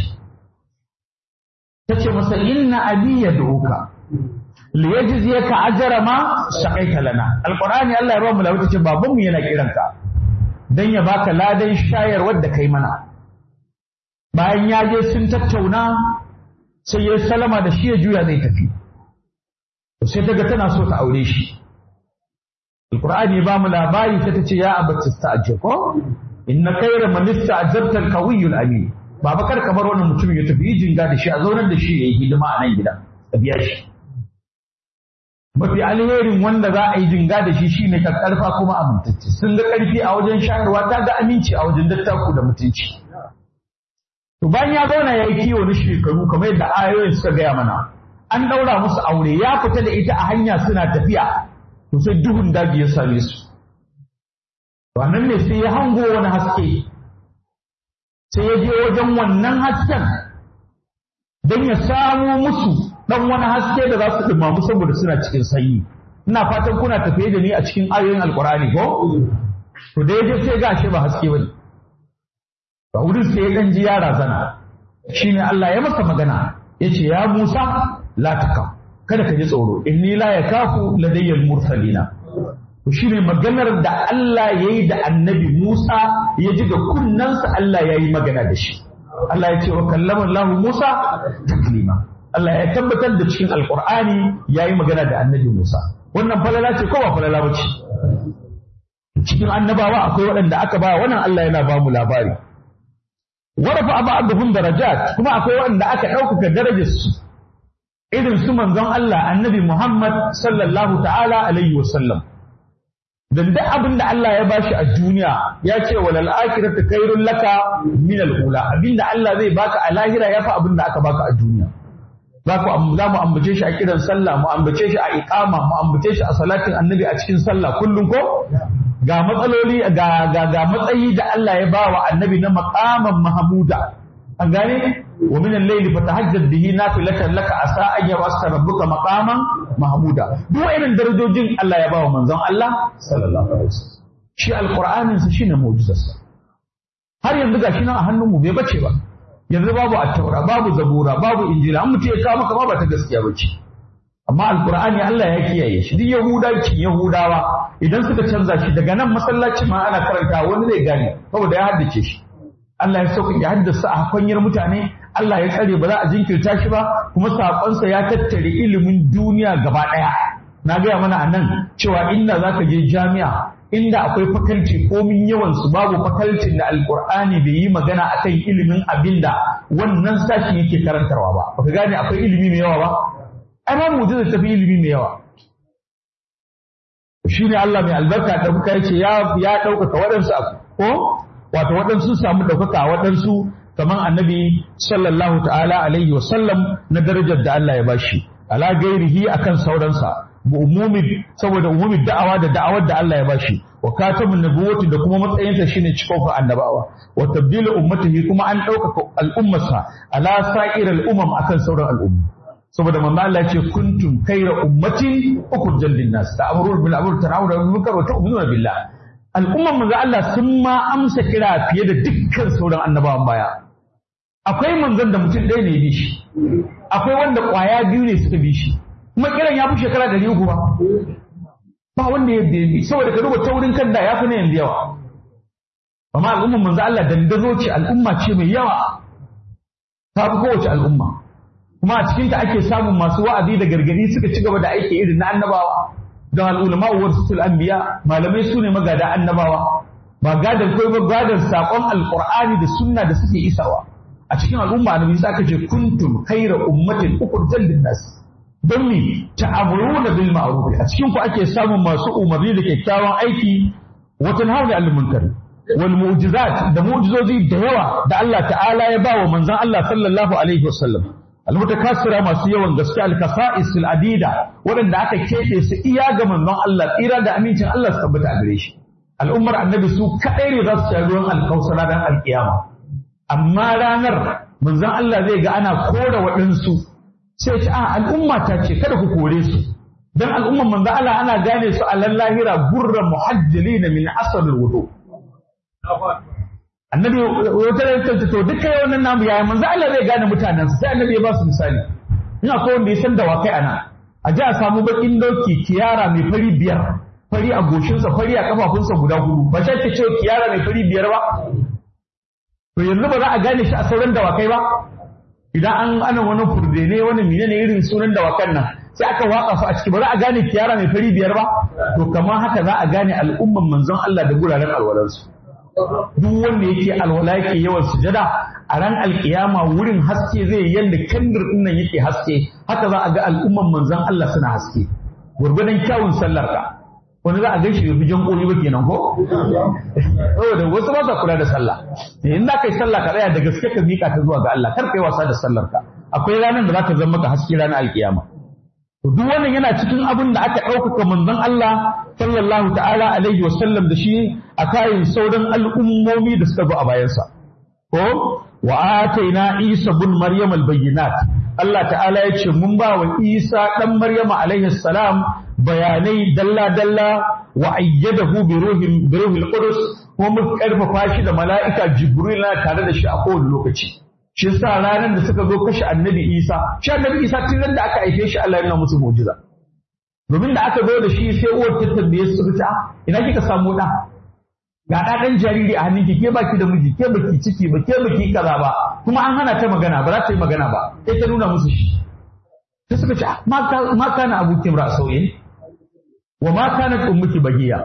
Ta ce masa inna abi ya doka. liyajziyaka ajra ma saqaita lana alqur'ani Allah ya ba mu labari ce babanmu yana kiranka don ya baka ladan shayarwar da kai mana bayan ya je sun tattauna sai ya salama da shi ya juya zai tafi sai ta ga tana so ta aure shi alqur'ani ba mu labari sai ta ce ya abati sta'jir ko inna khayra man ista'jarta al-qawiyyul amin baba kar kamar wannan mutum ya tafi jinga da shi a zaunar da shi yayi hidima a nan gida a biya shi mafi alherin wanda za a yi jinga da shi shine ka karfa kuma amintacce sun ga karfi a wajen shayarwa ta ga aminci a wajen dattaku da mutunci to bayan ya zauna ya yi kiwo na shekaru kamar yadda ayoyin suka gaya mana an ɗaura musu aure ya fita da ita a hanya suna tafiya to sai duhun daji ya same su to nan ne sai ya hango wani haske sai ya je wajen wannan hasken don ya samo musu dan wani haske da za su dumamu saboda suna cikin sanyi ina fatan kuna tafiye da ni a cikin ayoyin alkurani ko to da yaje sai gashi ba haske bane ba wurin sai ya dan ji ya razana shine Allah ya masa magana yace ya Musa la takam kada ka ji tsoro inni la yakafu ladayyal mursalina to shine maganar da Allah yayi da annabi Musa ya ji da kunnansa Allah yayi magana da shi Allah ya ce wa kallama Allah Musa taklima Allah ya tabbatar da cikin Alƙur'ani ya yi magana da annabi Musa. Wannan falala ce ko ba falala ba ce? Cikin annabawa akwai waɗanda aka ba wannan Allah yana ba mu labari. Warafa abu abubuwan darajat kuma akwai waɗanda aka ɗaukaka darajarsu. Irin su manzon Allah annabi Muhammad sallallahu ta'ala alaihi wa sallam. Dan duk abin da Allah ya bashi a duniya ya ce walal akhiratu khairul laka min al-ula abinda Allah zai baka a lahira yafi abin da aka baka a duniya. za ku za mu ambace shi a kiran sallah mu ambace shi a iqama mu ambace shi a salatin annabi a cikin sallah kullum ko ga matsaloli ga ga ga matsayi da Allah ya ba wa annabi na maqaman mahmuda an gane wa min al-layli fatahajjad bihi nafilatan laka asa an yabasta rabbuka maqaman mahmuda duk irin darajojin Allah ya ba wa manzon Allah sallallahu alaihi wasallam shi alqur'anin sa shine mu'jizarsa har yanzu gashi nan a hannun mu bai bace ba yanzu babu attaura babu zabura babu injila an mutum ya kawo maka ma ba ta gaskiya ba ce amma alkur'ani Allah ya kiyaye shi duk yahudanci yahudawa idan suka canza shi daga nan masallaci ma ana karanta wani zai gane saboda ya haddace shi Allah ya sauka ya haddasa a kwanyar mutane Allah ya tsare ba za a jinkirta shi ba kuma sakonsa ya tattare ilimin duniya gaba ɗaya na gaya mana a nan cewa inda za ka je jami'a inda akwai fakalci komin yawan su babu fakalcin da alkur'ani bai yi magana akan ilimin abin da wannan sashi yake karantarwa ba baka gane akwai ilimi mai yawa ba ai ba mu da tafi ilimi mai yawa shine Allah mai albarka da muka yace ya ya ɗaukaka waɗansu ko wato waɗansu samu ɗaukaka waɗansu kamar annabi sallallahu ta'ala alaihi wa sallam na darajar da Allah ya bashi ala gairihi akan sauransa umumi saboda umumi da'awa da da'awar da Allah ya bashi wa katamun nubuwati da kuma matsayinsa shine cikon annabawa wa tabdilu ummatihi kuma an ɗaukaka al'ummarsa ala sa'ir al'umam akan sauran al'umma saboda manzo Allah ya ce kuntum khayra ummatin ukhrijat lin-nas ta'muruna bil ma'ruf tanhauna 'anil munkar wa tu'minuna billah al'umman manzo Allah sun ma amsa kira fiye da dukkan sauran annabawan baya akwai manzon da mutum ɗaya ne ya bi shi akwai wanda ƙwaya biyu ne suka bi shi kuma kiran ya fi shekara ɗari uku ba ba wanda ya bi saboda ka duba taurin kan da ya fi na yanzu yawa amma al'ummar manzo Allah dandazo ce al'umma ce mai yawa ta fi kowace al'umma kuma a cikinta ake samun masu wa'azi da gargadi suka ci gaba da aiki irin na annabawa don al'ulama wa rasul anbiya malamai su ne magada annabawa ba gadan kai ba gadan sakon alqur'ani da sunna da suke isawa a cikin al'umma annabi sai aka ce kuntum khayra ummatin ukhrijat lin-nas don ni ta'amuruna bil ma'ruf a cikin ku ake samun masu umarni da kyakkyawan aiki wa tanhauna 'anil munkar wal mu'jizat da mu'jizozi da yawa da Allah ta'ala ya ba wa manzon Allah sallallahu alaihi wasallam almutakassira masu yawan gaske alkasa'is adida waɗanda aka keɓe su iya ga manzon Allah tsira da amincin Allah su tabbata a gare shi al'ummar annabi su kaɗai ne za su sha ruwan alkausara dan alkiyama amma ranar manzon Allah zai ga ana kora waɗansu sai ce a al'umma ta ce kada ku kore su dan al'ummar manzon Allah ana gane su a lallahira gurra muhajjalina min asal wudu annabi wata da ta to duka yawan nan namu yaya manzo Allah zai gane mutanen sai annabi ya ba su misali ina ko wanda ya san da wakai ana a ji a samu bakin doki kiyara mai fari biyar fari a goshinsa fari a kafafunsa guda hudu ba shi ake cewa kiyara mai fari biyar ba to yanzu ba za a gane shi a sauran dawakai ba idan an ana wani furde ne wani mine ne irin sunan dawakan nan sai aka watsa su a ciki ba za a gane kiyara mai fari biyar ba to kamar haka za a gane al'umman manzon Allah da guraren alwalansu duk wanda yake alwala yake yawan sujada a ran alkiyama wurin haske zai yanda kandir din nan yake haske haka za a ga al'umman manzon Allah suna haske gurgudan kyawun sallar ka wani za a gaishe bai jan koli ba kenan ko saboda wasu ba sa kula da sallah in za ka yi sallah ka tsaya da gaske ka miƙa ta zuwa ga Allah kar ka yi wasa da sallar ka akwai ranar da za ka zama maka haske ranar alkiyama to duk wannan yana cikin abin da aka ɗaukaka manzon Allah sallallahu ta'ala alaihi wa sallam da shi a kayan sauran al'ummomi da suka zo a bayansa ko wa ataina Isa bin Maryam al-bayyinat Allah ta'ala ya ce mun ba wa Isa dan Maryam alaihi salam bayanai dalla dalla wa ayyadahu bi ruhin bi ruhil qudus kuma mun karfafa shi da mala'ika Jibril na tare da shi a kowane lokaci shi sa ranar da suka zo kashe annabi Isa shi annabi Isa tun da aka haife shi Allah ya nuna musu mu'jiza domin da aka zo da shi sai uwar ta tambaye su ta ina kika samu da ga da dan jariri a hannunki ke baki da miji ke baki ciki ba ke baki kaza ba kuma an hana ta magana ba za ta yi magana ba sai ta nuna musu shi sai suka ce ma kana abuki ra sauye wa ma kanat ummuki bagiya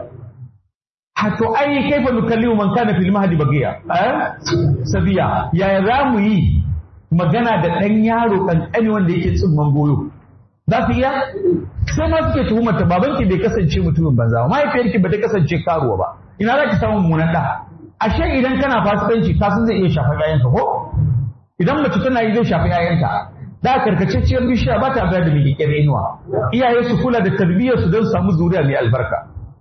to ai kaifa nukallimu man kana fil mahdi bagiya eh sabiya yaya za mu yi magana da dan yaro kankani wanda yake tsimman goyo za su iya sai ma suke tuhumar ta babanki bai kasance mutumin banza ba mahaifiyarki ba ta kasance karuwa ba ina za ki samu mummunan da ashe idan kana fasikanci ka san zai iya shafa yayanka ko idan mace tana yi zai shafi yayanta da karkacecciyar bishiya ba ta bayar da mai da inuwa iyaye su kula da tarbiyyar su don samu zuriya mai albarka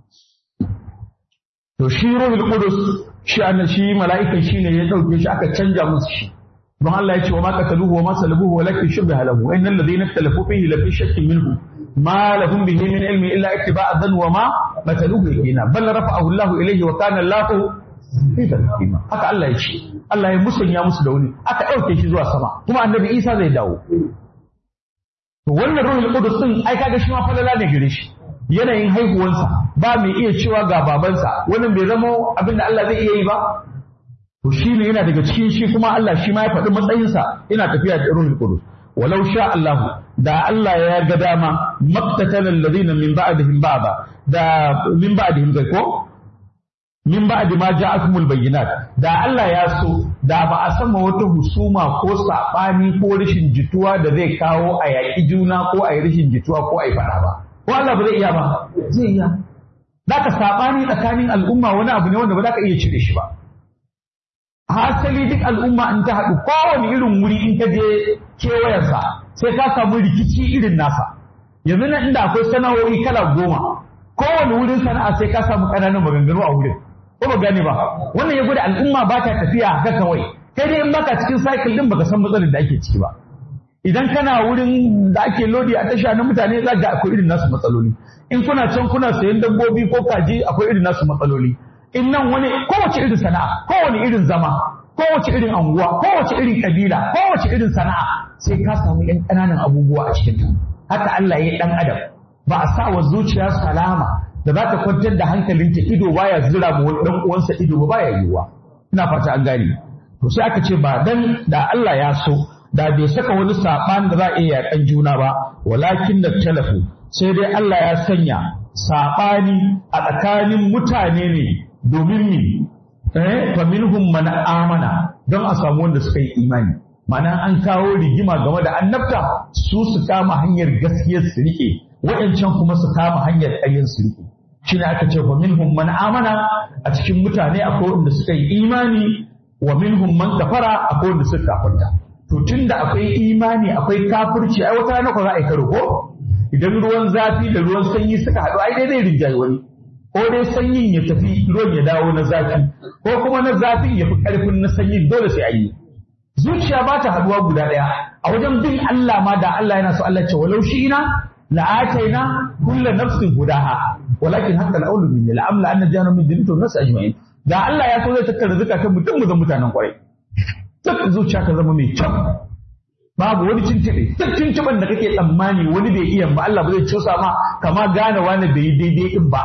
to shi ruhul qudus shi annan shi mala'ikan shine ya dauke shi aka canja musu shi don Allah ya ce wa ma qataluhu wa ma salabuhu walakin shubha lahu wa innal ladhina ikhtalafu fihi la fi shakkin minhu ma lahum bihi min ilmi illa ittiba'a dhann wa ma qataluhu yakina bal rafa'ahu Allah ilayhi wa kana Allah hakima haka Allah ya ce Allah ya musanya musu da wani aka dauke shi zuwa sama kuma annabi Isa zai dawo to wannan ruhul qudus din ai kaga shi ma falala ne gare shi yanayin haihuwansa ba mai iya cewa ga babansa wannan bai zama abin da Allah zai iya yi ba to shi ne yana daga cikin shi kuma Allah shi ma ya faɗi matsayinsa ina tafiya da ruhul qudus walau sha Allah da Allah ya ga dama maqtatala alladhina min ba'dihim ba'da da min ba'dihim kai ko min ba'di ma ja'akumul bayyinat da Allah ya so da ba a sama wata husuma ko sabani ko rashin jituwa da zai kawo a yaƙi juna ko a yi rashin jituwa ko a yi faɗa ba ko Allah ba zai iya ba zai iya Zaka saɓani tsakanin al'umma wani abu ne wanda ba za ka iya cire shi ba hasali duk al'umma in ta haɗu kowane irin wuri in ka je kewayensa sai ka samu rikici irin nasa yanzu nan inda akwai sana'o'i kala goma kowane wurin sana'a sai ka samu ƙananan maganganu a wurin ko ba gane ba wannan ya gwada al'umma ba ta tafiya haka kawai kai dai in baka cikin cycle din baka san matsalar da ake ciki ba idan kana wurin da ake lodi a tasha na mutane za ga akwai irin nasu matsaloli in kuna can kuna sayan dabbobi ko kaji akwai irin nasu matsaloli in nan wani kowace irin sana'a kowane irin zama kowace irin anguwa kowace irin kabila kowace irin sana'a sai ka samu yan ƙananan abubuwa a cikin ta haka Allah ya yi dan adam ba a sa wa zuciya salama da za ta kwantar da hankalinta ido baya zira ma wani dan uwansa ido ba baya yiwuwa ina fata an gane to sai aka ce ba dan da Allah ya so da bai saka wani saɓan da za a iya yaƙan juna ba walakin da talafu sai dai Allah ya sanya saɓani a tsakanin mutane ne domin ni eh fa minhum man amana don a samu wanda suka yi imani ma'ana an kawo rigima game da annabta su su kama hanyar gaskiyar su rike waɗancan kuma su kama hanyar ƙaryar su rike shine aka ce fa minhum man amana a cikin mutane akwai wanda suka yi imani wa minhum man kafara akwai wanda suka kafarta to tunda akwai imani akwai kafirci ai wata rana ko za a yi karo ko idan ruwan zafi da ruwan sanyi suka haɗu ai dai zai rinjaye wani ko dai sanyin ya tafi ruwan ya dawo na zafi ko kuma na zafi ya fi ƙarfin na sanyin dole sai a yi zuciya ba ta haɗuwa guda ɗaya a wajen bin Allah ma da Allah yana so Allah ce walau shi ina la'ataina kulla nafsin hudaha walakin haqqa al-qawlu minni la'amla anna jahannama min jinnati wan nas ajma'in da Allah ya so zai tattara zakatan mutum mu zama mutanen kwarai duk zuciya ka zama mai kyau babu wani cintiɓe duk cintiɓen da kake tsammani wani bai iya ba Allah ba zai cusa ma kama gane wani bai yi daidai din ba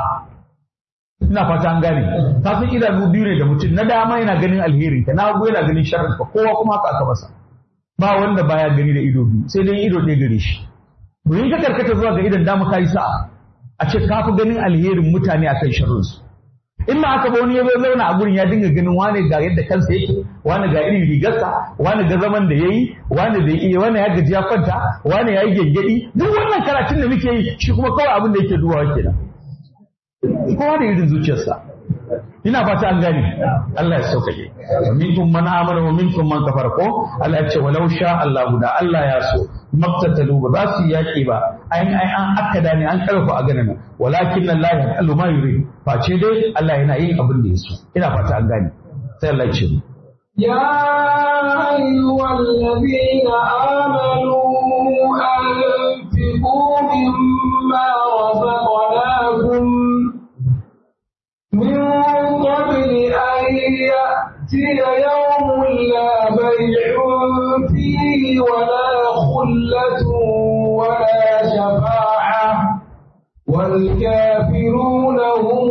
ina fata an gane ka san idanu biyu ne da mutum na dama yana ganin alherin ka na hagu yana ganin sharrin ka kowa kuma haka aka masa ba wanda baya gani da ido biyu sai dai ido ɗaya gare shi domin ka karkata zuwa ga idan dama ka yi sa'a a ce ka fi ganin alherin mutane akan sharrinsu in ma aka ba wani ya zo zauna a gurin ya dinga ganin wane ga yadda kansa yake wane ga irin rigarsa wane ga zaman da yayi wane da iya wane ya gaji ya kwanta wane ya yi gengedi duk wannan karatun da muke yi shi kuma kawai abin da yake dubawa kenan kowa da irin zuciyarsa ina fata an gane Allah ya sauƙaƙe wa minkum man amana wa minkum man kafara ko Allah ya ce walau sha Allah da Allah ya so maktatalu ba za su yaƙi ba ayin ai an akkada ne an karfa a ganin walakin Allah ya allu ma yuri face dai Allah yana yin abin da ya so ina fata an gane sai Allah ya ce يا أيها الذين آمنوا أنفقوا مما رزقناكم من قبل أن يأتي يوم لا بيع فيه ولا خلة ولا شفاعة والكافرون هم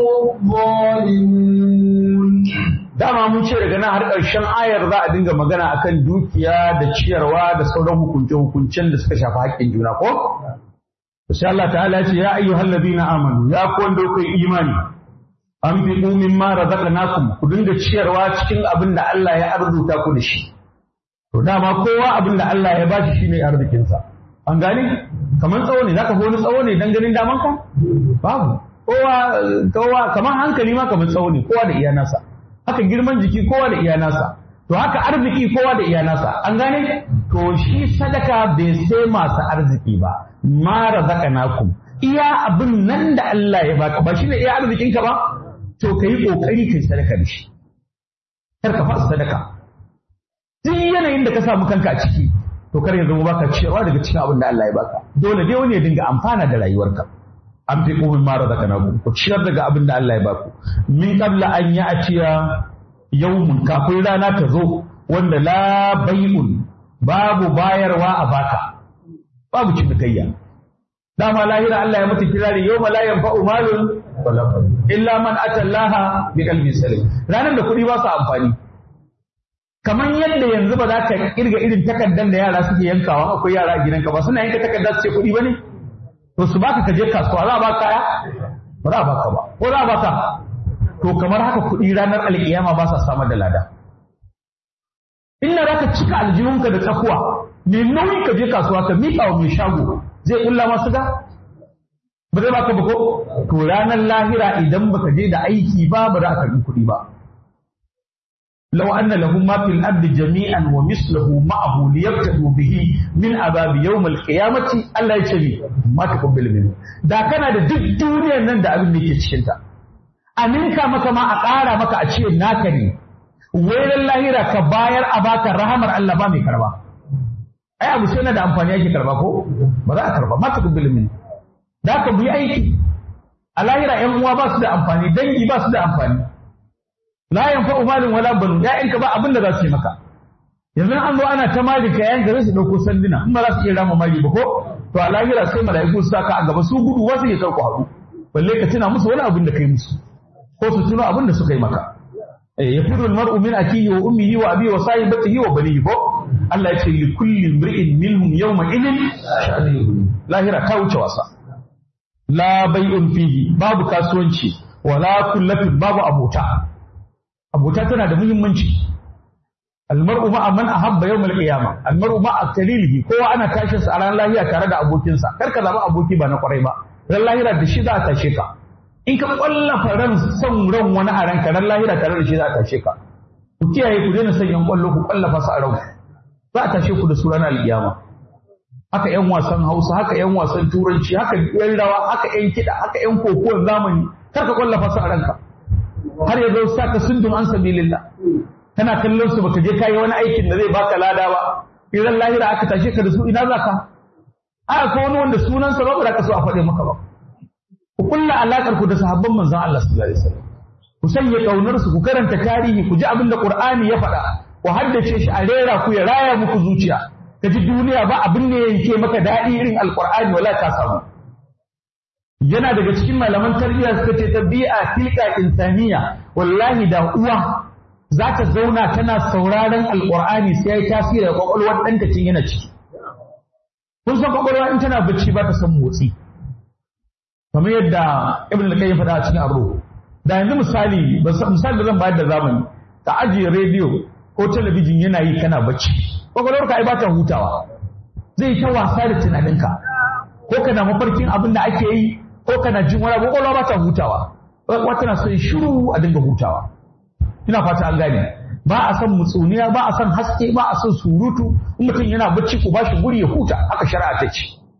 الظالمون dama mun ce daga nan har ƙarshen ayar za a dinga magana akan dukiya da ciyarwa da sauran hukunce-hukuncen da suka shafi haƙƙin juna ko? Sai Allah ta'ala ce ya ayyuhal ladina amanu ya ku wanda kuka yi imani an fi min ma razaqnakum ku dinga ciyarwa cikin abin da Allah ya arzuta ku da shi to dama kowa abin da Allah ya bashi shine arzikin sa an gane kamar tsawo ne zaka wani tsawo ne dan ganin daman ka babu kowa kowa kamar hankali ma kamar tsawo ne kowa da iya nasa haka girman jiki kowa da iya nasa to haka arziki kowa da iya nasa an gane to shi sadaka bai sai masu arziki ba ma razaqnakum iya abin nan da Allah ya baka ba shine iya arzikinka ba to ka yi ƙoƙari ka yi sadaka da shi kar ka fasa sadaka duk yanayin da ka samu kanka a ciki to kar ya zama baka ciyarwa daga cikin abin da Allah ya baka dole dai wani ya dinga amfana da rayuwarka an fi ƙomin mara zaka na ku ciyar daga abin da Allah ya baku min qabla an ya atiya yawmun kafin rana ta zo wanda la bai'un babu bayarwa a baka babu cinikayya dama lahira Allah ya mata kirari yawma la yanfa'u malun illa man atallaha bi qalbin salim ranar da kuɗi ba su amfani kamar yadda yanzu ba za ka kirga irin takardar da yara suke yankawa akwai yara a gidanka ba suna yanka takardar su ce kuɗi ba ne to su baka ka je kasuwa za a baka kaya ba za a baka ba ko za a baka to kamar haka kuɗi ranar alƙiyama ba sa samar da lada inna za ka cika aljihunka da tsakuwa mai nauyi ka je kasuwa ka miƙa wa mai shago zai ƙulla masu ga ba zai baka ba ko to ranar lahira idan baka je da aiki ba ba za a karbi kuɗi ba law anna lahum ma fil ardi jami'an wa misluhu ma'ahu liyabtadu bihi min azabi yawm al-qiyamati Allah ya ce ni ma taqabbal min da kana da duk duniyar nan da abin da yake cikin ta aminka maka ma a ƙara maka a ce naka ne wairan lahira ka bayar a baka rahamar Allah ba mai karba ai abu sai na da amfani yake karba ko ba za a karba ma taqabbal min da ka bi aiki a lahira ‘yan uwa ba su da amfani dangi ba su da amfani la yanfa'u malin wala banu ya'yanka ba abin da za su yi maka yanzu an zo ana ta mali ka yayin gare su dauko sanduna in ba za su iya rama mali ba ko to a lahira sai mala'iku su saka a gaba su gudu wasu ya karku haɗu balle ka tuna musu wani abin da kai musu ko su tuno abin da suka yi maka eh yafiru almar'u min akihi wa ummihi wa abihi wa sahibatihi wa banihi ko Allah ya ce li kulli imri'in minhum yawma idin lahira ta wuce wasa la bai'un fihi babu kasuwanci wala kullatin babu abota abota tana da muhimmanci almar'u ma'a man ahabba yawmal qiyamah almar'u ma'a kalilihi kowa ana tashin sa a ran lahiya tare da abokinsa kar ka zama aboki ba na kwarai ba ran lahira da shi za a tashe ka in ka kwallafa ran son ran wani a ranka ran lahira tare da shi za a tashe ka ku kiyaye ku daina son yan kwallo ku kwallafa su a ranku za a tashe ku da su ranar alkiyama haka yan wasan hausa haka yan wasan turanci haka yan rawa haka yan kiɗa haka yan kokowar zamani kar ka kwallafa su a ranka har ya zo saka sundun an sabilillah kana kallon su baka je kai wani aikin da zai baka lada ba idan lahira aka tashe ka da su ina zaka a ko wani wanda sunansa ba ba ka so a faɗe maka ba ku kulla alakar ku da sahabban manzon Allah sallallahu alaihi wasallam ku sanya kaunar su ku karanta tarihi ku ji abin da Qur'ani ya faɗa ku haddace shi a rera ku ya raya muku zuciya ka ji duniya ba abin da yake maka daɗi irin alqur'ani wala ka samu yana daga cikin malaman tarbiyya suka ce tabi'a tilka insaniya wallahi da uwa za ta zauna tana sauraron alqur'ani sai ya yi tasiri da kwakwalwar ɗanta cin yana ciki kun san kwakwalwa in tana bacci ba ta san motsi kamar yadda ibn al-qayyim faɗa a cikin aro da yanzu misali misali da zan bayar da zamani ka ajiye rediyo ko talabijin yana yi kana bacci kwakwalwarka ai ba ta hutawa zai ta wasa da tunaninka ko kana mafarkin abin da ake yi ko kana jin wani abu kwakwalwa ba ta hutawa kwakwalwa tana son shiru a dinga hutawa ina fata an gane ba a son mutsuniya ba a son haske ba a son surutu in mutum yana bacci ku bashi guri ya huta haka shari'a ta ce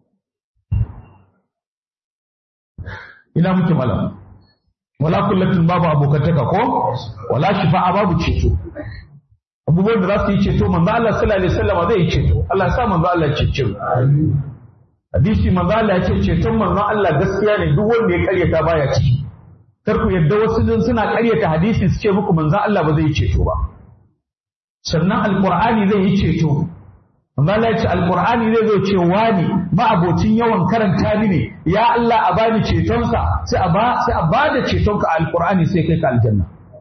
ina muke malam wala kullatin babu abokantaka ko wala shifa'a babu ceto abubuwan da za su yi ceto manzo Allah sallallahu alaihi wasallam zai yi ceto Allah sa manzo Allah ya cece hadisi manzo Allah ya ce ceton manzo Allah gaskiya ne duk wanda ya karyata baya ciki kar ku yadda wasu din suna karyata hadisi su ce muku manzo Allah ba zai yi ceto ba sannan alqur'ani zai yi ceto manzo Allah ya ce alqur'ani zai zo ce wani ma'abocin yawan karanta ni ne ya Allah a bani cetonsa sai a ba sai a bada cetonka a alqur'ani sai kai ka aljanna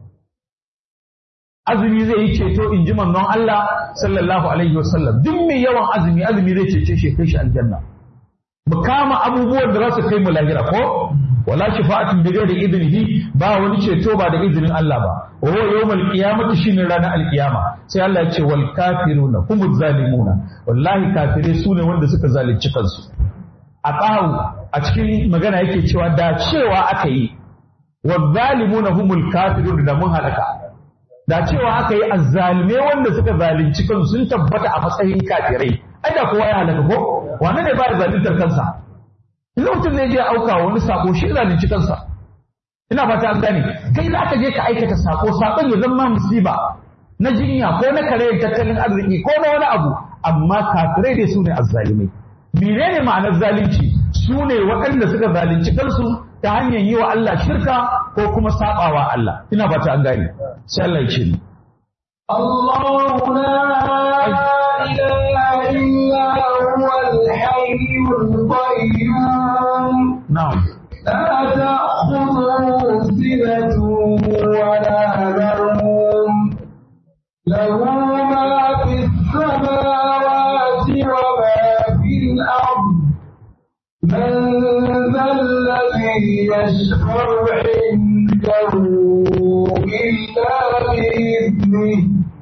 azumi zai yi ceto in ji manzon Allah sallallahu alaihi wasallam duk mai yawan azumi azumi zai cece shi kai shi aljanna mu kama abubuwan da za su kai mu lahira ko wala shafa'atun bi ghairi idnihi ba wani ceto ba da izinin Allah ba wa huwa yawmal qiyamati shine ranar alqiyama sai Allah ya ce wal kafiruna humuz zalimuna wallahi kafirai sune wanda suka zalunci kansu a tsahu a cikin magana yake cewa da cewa aka yi wa zalimuna humul kafirun da mun halaka da cewa aka yi azzalume wanda suka zalunci kansu sun tabbata a matsayin kafirai ai da kowa ya halaka ko wane ne ba da zaluntar kansa idan mutum zai je auka wani sako shi zalunci kansa ina fata an gane kai za ka je ka aikata sako sakon ya zama musiba na jinya ko na karayar tattalin arziki ko na wani abu amma kafirai dai su ne azzalimai menene ma'anar zalunci su ne waɗanda suka zalunci kansu ta hanyar yi wa Allah shirka ko kuma sabawa Allah ina fata an gane sai Allah ya ce ni الله لا إله إلا هو الحي القيوم na'am لا تأخذه سنة ولا نوم له ما في السماوات وما في الأرض من ذا الذي يشفع عنده إلا بإذنه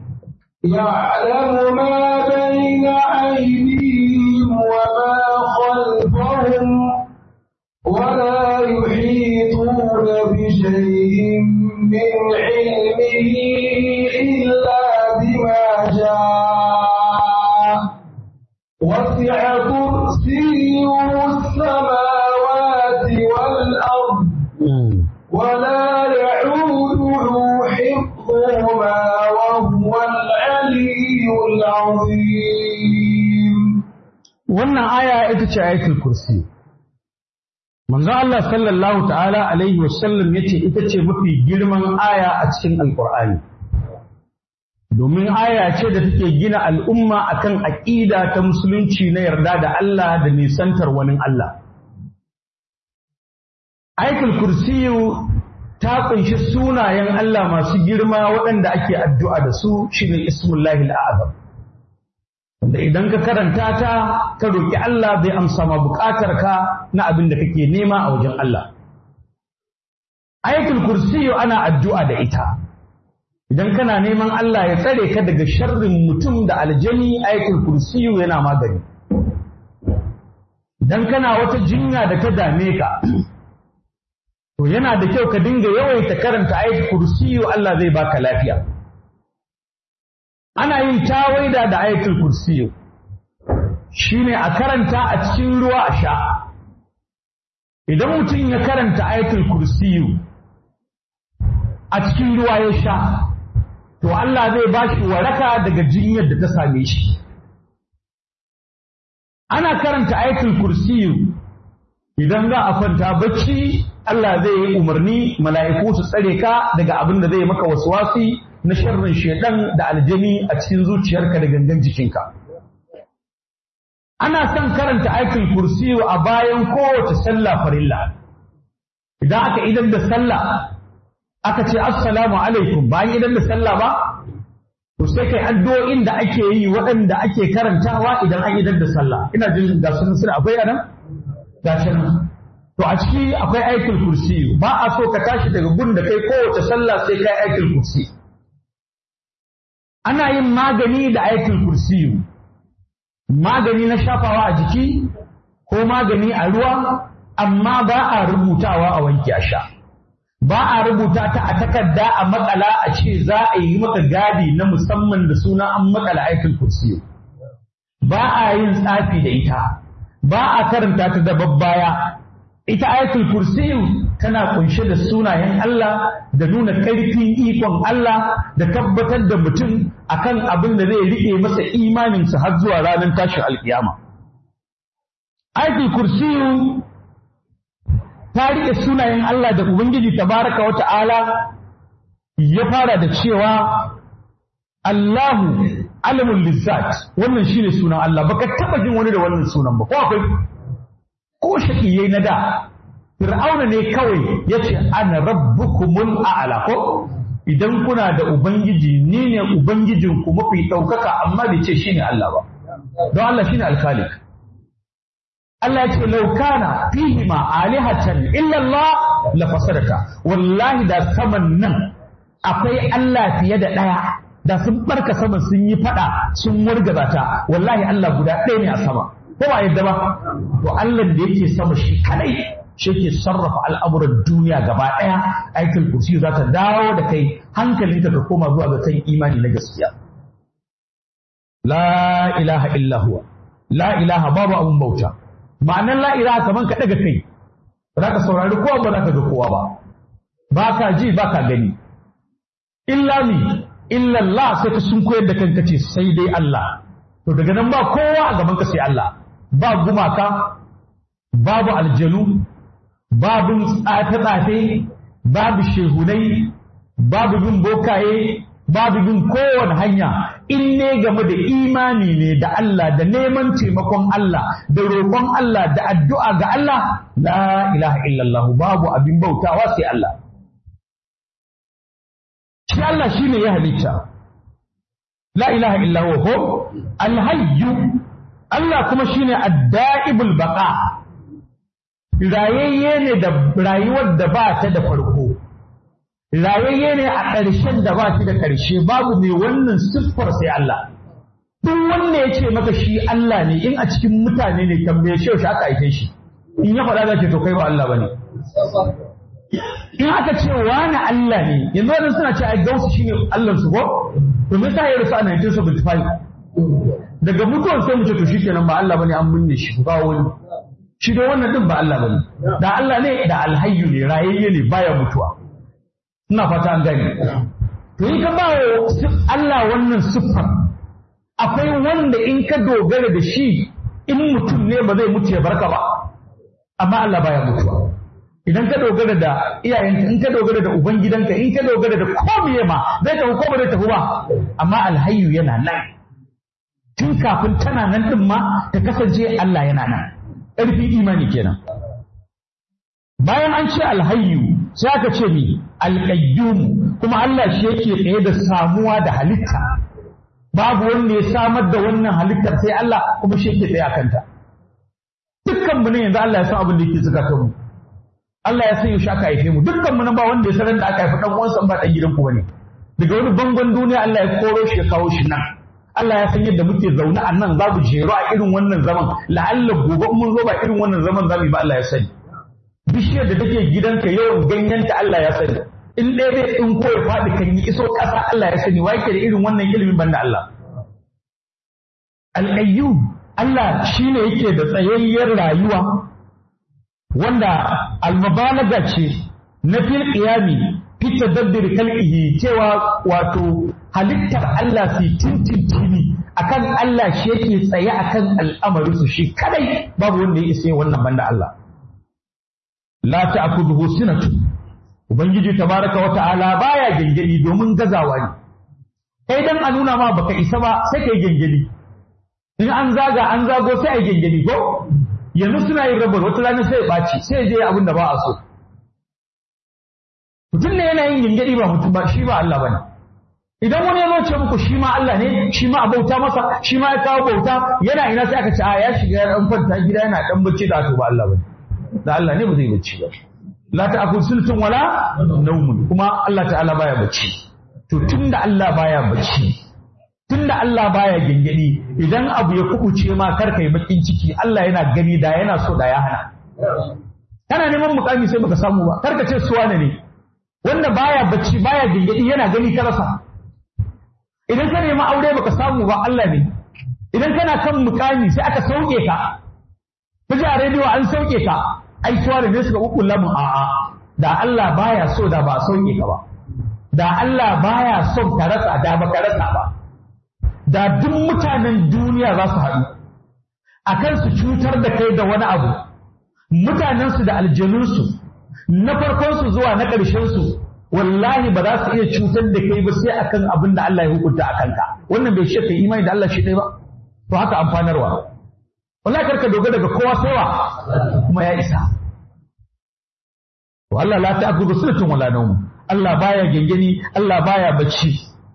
يعلم ما بين أيديهم وما خلفهم ولا يحيطون بشيء من علمه إلا بما شاء وسع كرسيه السماوات والأرض ولا يعوده حفظهما وهو العلي العظيم wannan aya ita ce ayatul kursi manzo Allah sallallahu ta'ala alaihi wasallam yace ita ce mafi girman aya a cikin alqur'ani domin aya ce da take gina al'umma akan aqida ta musulunci na yarda da Allah da nisantar wani Allah ayatul kursiyu ta kunshi sunayen Allah masu girma waɗanda ake addu'a da su shine ismullahi al'azam wanda idan ka karanta ta ka roki Allah zai amsa ma buƙatar ka na abin da kake nema a wajen Allah ayatul kursiyu ana addu'a da ita idan kana neman Allah ya tsare ka daga sharrin mutum da aljani ayatul kursiyu yana magani idan kana wata jinya da ta dame ka to yana da kyau ka dinga yawaita karanta ayatul kursiyu Allah zai baka lafiya ana yin tawaida da ayatul kursiyu shine a karanta a cikin ruwa a sha idan mutum ya karanta ayatul kursiyu a cikin ruwa ya sha to Allah zai ba shi waraka daga jinyar da ta same shi ana karanta ayatul kursiyu idan za a kwanta bacci Allah zai yi umarni mala'iku su tsare ka daga abin da zai maka waswasi na sharrin shedan da aljani a cikin zuciyarka da gangan jikinka ana son karanta ayatul kursiyu a bayan kowace sallah farilla idan aka idan da sallah aka ce assalamu alaikum bayan idan da sallah ba to sai kai addu'o'in da ake yi waɗanda ake karantawa idan an idan da sallah ina jin ga sunan suna akwai anan ga nan to a ciki akwai ayatul kursi ba a so ka tashi daga gun da kai kowace sallah sai kai ayatul kursi ana yin magani da ayatul kursi magani na shafawa a jiki ko magani a ruwa amma ba a rubutawa a wanke a sha ba a rubuta ta a takarda a makala a ce za a yi maka gadi na musamman da suna an makala ayatul kursi ba a yin tsafi da ita ba a karanta ta da babbaya ita ayatul kursi tana kunshe da sunayen Allah da nuna ƙarfin ikon Allah da tabbatar da mutum akan abin da zai riƙe masa imaninsa har zuwa ranar tashin alƙiyama ayatul kursi ta riƙe sunayen Allah da Ubangiji tabaraka wa ta'ala ya fara da cewa Allahu alamul lizzat wannan shine sunan Allah baka taba jin wani da wannan sunan ba ko akwai ko shakiyai na da Fir'auna ne kawai yace ana rabbukumul a'la ko idan kuna da ubangiji ni ne ubangijinku mafi ɗaukaka amma bai ce shine Allah ba don Allah shine alkhaliq Allah ya ce laukana fihi ma alihatan illa Allah la fasadaka wallahi da saman nan akwai Allah fiye da ɗaya da sun barka sama sun yi fada sun wargaza ta wallahi Allah guda ɗaya ne a sama ko ba yadda ba to Allah da yake sama shi kadai shi yake sarrafa al'amuran duniya gaba ɗaya aikin kursi za ta dawo da kai hankalinka ka koma zuwa ga kan imani na gaskiya la ilaha illa huwa la ilaha babu abun bauta ma'anar la'ira kaman ka ɗaga kai ba za ka saurari kowa ba za ka ga kowa ba ba ka ji ba ka gani illa ni illa Allah sai ka sun koyar da kanka ce sai dai Allah to daga nan ba kowa a gaban ka sai Allah ba gumaka babu aljanu babu tsafe-tsafe babu shehunai babu bin bokaye babu bin kowane hanya in ne game da imani ne da Allah da neman taimakon Allah da roƙon Allah da addu'a ga Allah la ilaha illallah babu abin bautawa sai Allah shi Allah shine ya halitta la ilaha illallah ko alhayyu Allah kuma shine ad-da'ibul baqa rayayye ne da rayuwar da ba ta da farko rayayye ne a ƙarshen da ba shi da ƙarshe babu mai wannan siffar sai Allah. Duk wanda ya ce maka shi Allah ne in a cikin mutane ne tambaye shi yaushe aka aike shi. In ya faɗa za ce to kai ba Allah ba ne. In aka ce wani Allah ne yanzu wannan suna ce ai gausu shi ne Allah su ko? To me yasa ya rasu a 1975? Daga mutuwar sai mu ce to shikenan ba Allah bane an binne shi ba wani. Shi da wannan din ba Allah bane. Da Allah ne da alhayyu ne rayayye ne baya mutuwa. ina fata an gani to in ka ba Allah wannan siffar akwai wanda in ka dogara da shi in mutum ne ba zai mutu ya barka ba amma Allah baya mutuwa idan ka dogara da iyayenka in ka dogara da ubangidanka in ka dogara da komiye ma zai tafi ko ba zai tafi ba amma alhayyu yana nan tun kafin tana nan din ma ta kasance Allah yana nan ƙarfin imani kenan bayan an ce alhayyu sai aka ce ni alqayyum kuma Allah shi yake tsaye da samuwa da halitta babu wanda ya samar da wannan halittar sai Allah kuma shi yake tsaye a kanta dukkan mu ne yanzu Allah ya san abin da yake zukatan mu Allah ya san yaushe aka haife mu dukkan mu nan ba wanda ya san da aka haifi dan uwansa ba dan gidan ku bane daga wani bangon duniya Allah ya koro shi ya kawo shi nan Allah ya san yadda muke zaune a nan za mu jero a irin wannan zaman la'alla gobe mun zo ba irin wannan zaman za mu yi ba Allah ya sani bishiyar da take gidanka yawan ganyenta Allah ya sani in ɗaya bai in ko ya faɗi kan yi iso ƙasa Allah ya sani wake da irin wannan ilimin banda Allah al'ayyu Allah shine yake da tsayayyar rayuwa wanda almubalaga ce na fil qiyami fi tadabbir kalqihi cewa wato halittar Allah fi tintintini akan Allah shi yake tsaye akan al'amarin su shi kadai babu wanda ya isa wannan banda Allah la ta'khudhuhu sinatu ubangiji tabaraka wa ta'ala baya gengeli domin gazawa ne kai dan a nuna ma baka isa ba sai kai gengeli in an zaga an zago sai ai gengeli ko yanzu suna yin rabar wata rana sai ya ɓaci sai ya je abin da ba a so mutum ne yana yin gengedi ba mutum ba shi ba Allah bane idan wani ya ce muku shi ma Allah ne shi ma a bauta masa shi ma ya kawo bauta yana ina sai aka ce a ya shiga ya dan kwanta gida yana dan bacci da to ba Allah bane da Allah ne ba zai bacci ba la ta'kul sultun wala nawmun kuma Allah ta'ala baya bacci to tunda Allah baya bacci tunda Allah baya gengedi idan abu ya kubuce ma kar kai bakin ciki Allah yana gani da yana so da ya hana kana neman mukami sai baka samu ba kar ka ce suwa ne wanda baya bacci baya gengedi yana gani ka rasa idan ka nemi aure baka samu ba Allah ne idan kana kan mukami sai aka sauke ka kaji a rediyo an sauke ka ai suwa ne suka kukkulla mu a'a da Allah baya so da ba sauke ka ba da Allah baya son ka rasa da baka rasa ba da duk mutanen duniya za su haɗu a kan su cutar da kai da wani abu mutanensu da aljanunsu na farkonsu zuwa na ƙarshensu wallahi ba za su iya cutar da kai ba sai akan abin da Allah ya hukunta a kanka wannan bai shi kai imani da Allah shi ɗaya ba to haka amfanarwa wallahi karka dogara daga kowa sai wa kuma ya isa to Allah la ta'khudhu sinatun wala nawm Allah baya gengeni Allah baya bacci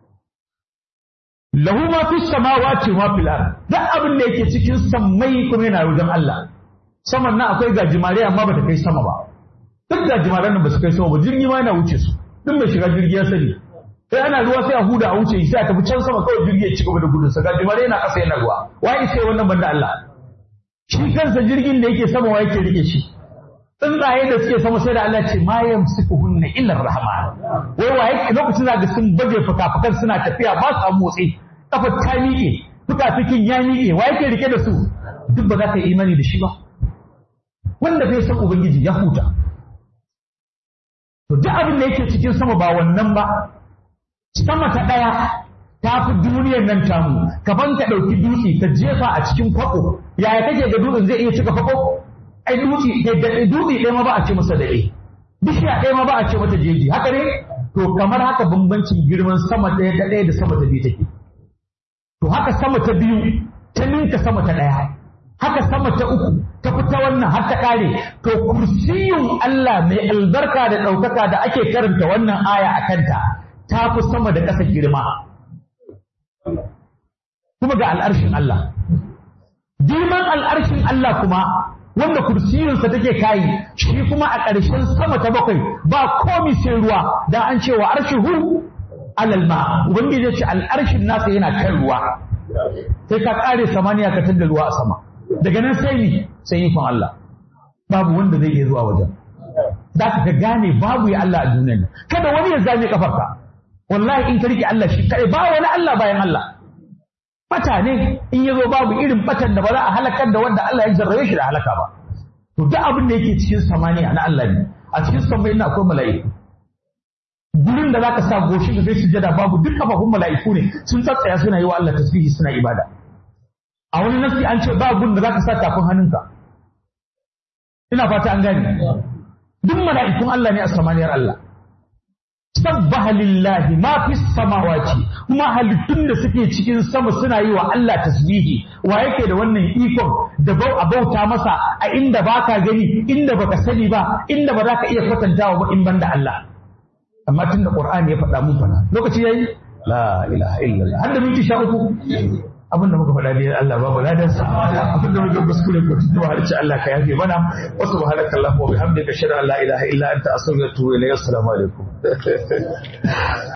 lahu ma fi samawati wa fil ard duk abin da yake cikin sammai kuma yana wajen Allah saman nan akwai gajimare amma bata kai sama ba duk gajimaren nan ba su kai sama ba jirgi ma yana wuce su duk mai shiga jirgi ya sani sai ana ruwa sai a huda a wuce sai a tafi can sama kawai jirgi ya ci gaba da gudun sa gajimare yana ƙasa yana ruwa wai sai wannan banda Allah shi kansa jirgin da yake sama wa yake rike shi tsuntsaye da suke sama sai da Allah ce ma yamsikuhunna illa rahman wai waye lokacin da sun baje fuka-fukan suna tafiya ba su motsi kafar ta miƙe fuka-fukin ya miƙe wa yake rike da su duk ba za ka yi imani da shi ba wanda bai san ubangiji ya huta to duk abin da yake cikin sama ba wannan ba sama ta ɗaya ta fi duniyar nan tamu kaban ka ɗauki dutse ka jefa a cikin kwako yaya kake ga dutsen zai iya cika kwako ai dutse dutse ɗaya ma ba a ce masa daɗe bishiya ɗaya ma ba a ce mata jeji haka ne to kamar haka bambancin girman sama ɗaya ta ɗaya da sama ta biyu take to haka sama ta biyu ta ninka sama ta ɗaya haka sama ta uku ta fita wannan har ta ƙare to kursiyun Allah mai albarka da ɗaukaka da ake karanta wannan aya a kanta ta fi sama da ƙasa girma kuma ga al'arshin Allah girman al'arshin Allah kuma wanda kursiyinsa take kayi shi kuma a ƙarshen sama ta bakwai ba komi sai ruwa dan an cewa arshihu alal ma ubangiji ya ce al'arshin nasa yana kan ruwa sai ka ƙare samaniya ka tada ruwa a sama daga nan sai ni sai ikon Allah babu wanda zai iya zuwa wajen za ka ka gane babu ya Allah a duniyar nan kada wani ya zame kafarka wallahi in ka rike Allah shi kai ba wani Allah bayan Allah bata ne in ya zo babu irin batan da ba za a halakar da wanda Allah ya jarrabe shi da halaka ba to duk abin da yake cikin samaniya na Allah ne a cikin samai na akwai mala'iku gurin da zaka sa goshi da kai sujada babu duk kafafun mala'iku ne sun tsatsaya suna yi wa Allah tasbihi suna ibada a wani nasi an ce ba gurin da zaka sa tafin hannunka ina fata an gane duk mala'ikun Allah ne a samaniyar Allah sabbaha lillahi ma fi samawati kuma halittun da suke cikin sama suna yi wa Allah tasbihi wa yake da wannan ikon da bau a bauta masa a inda baka gani inda baka sani ba inda ba za ka iya kwatantawa ba in banda Allah amma tun da Qur'ani ya faɗa mun fara lokaci yayi la ilaha illallah har da minti sha uku abinda muka faɗa ne Allah ba mu ladan sa abinda muka kuskure ko tuwa har ci Allah ka yafe mana wa subhanaka allahumma wa bihamdika ashhadu an la ilaha illa anta astaghfiruka wa atubu ilayk assalamu alaikum